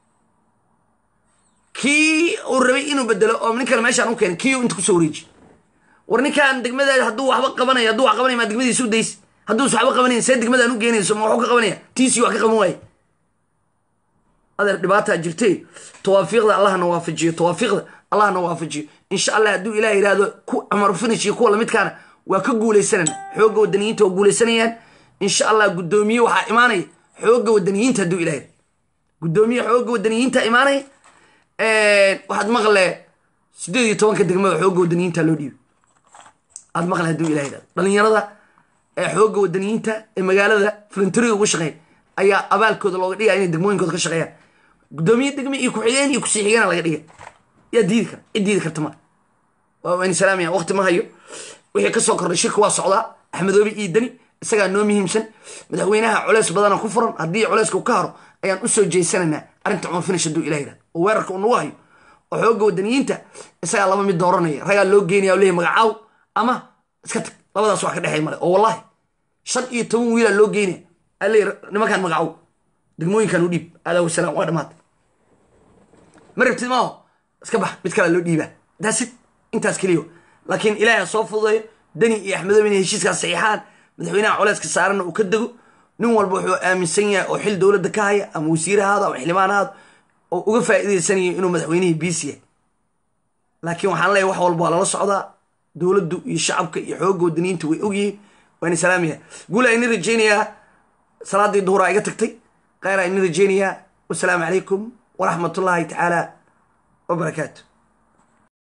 S1: kii uu rabay inuu bedelo oo nin kale meeshaan u keenay kii inta kusoo wareeji war ninkaan degmada hadduu waxba qabanayo hadduu wax qabanaya maa degmadiisa u days hadduus waxba qabanayn see degmadaan u geynayso ma waxu ka qabanaya tiisii wax ka qaban waaye adeer dhibaataa jirtee tawaafiiqda allahna waafajiyo tawaafiiqda allahna waafajiyo insha allah hadduu ilaah yidhaahdo ku amar finish iyo kuwa lamidkaana waa ka guuleysanana xoogga wadaniyiinta waa guuleysanayaan insha allah guddoomiye waxaa imaanaya xoogga wadaniyiinta hadduu ilah yidhahdo guddoomiye xoogga wadaniyiinta imaanaya waxaad maqle sideed iyo tobanka degmada xoogga wadaniyiinta loo dhiibay aad maqle hadduu ilah yidhahdo dhalinyarada ee xoogga wadaniyiinta ee magaalada filantariga ugu shaqeeya ayaa abaalkooda looga dhigaya inay degmooyinkooda ka shaqeeyaan guddoomiye degme iyo ku-xigeen iyo kusii xigeenaa laga dhiga yaa diidi kara cid diidi karta ma waan salaamaya waqti ma hayo wixii kasoo kordhay shirka waa socdaa axmedoobe iyo deni isagaa noo muhiimsan madaxweynaha culeys badana ku furan haddii culeyska u ka haro ayaan usoo jeysanaynaa arrinta cumar finish hadduu ilah yidhahdo oo weerarka uu nagu hayo oo xoogga wadaniyiinta isagaa laba mid dooranaya ragaa loo geynaya o leeyahy magacaaw ama iska tag labadaas wax ka dhexay male oo wallahi shan iyo toban wiilaa loo geynaya aley nimankaan magacow degmooyinkan u dhiib aadaa wasalaam waa dhamaatay ma rabtid maaho iska bax mid kalea loo dhiibaa daasid intaas keliya laakiin ilaahi ha soo fududeeyo deni iyo axmedoobe inay heshiiskaas saxiixaan madaxweynaha culeyska saaranna uu ka dego nin walba wuxuu aaminsan yahay oo xil dowladda ka haya ama wasiir ahaado ama xildhibaan ahaado oo uga faa'iidaysanayo inuu madaxweynihii biis yahay laakiin waxaan leeyahy wax walba waa lala socdaa dowladdu iyo shacabka iyo xoogga wadaniyiinta way ogyihiin waana salaamaya guula ini rajaynayaa salaadii duhuraa iga tagtay khayraa ini rajaynayaa wasalaamu calaykum waraxmat ullaahi tacaala wabarakaatu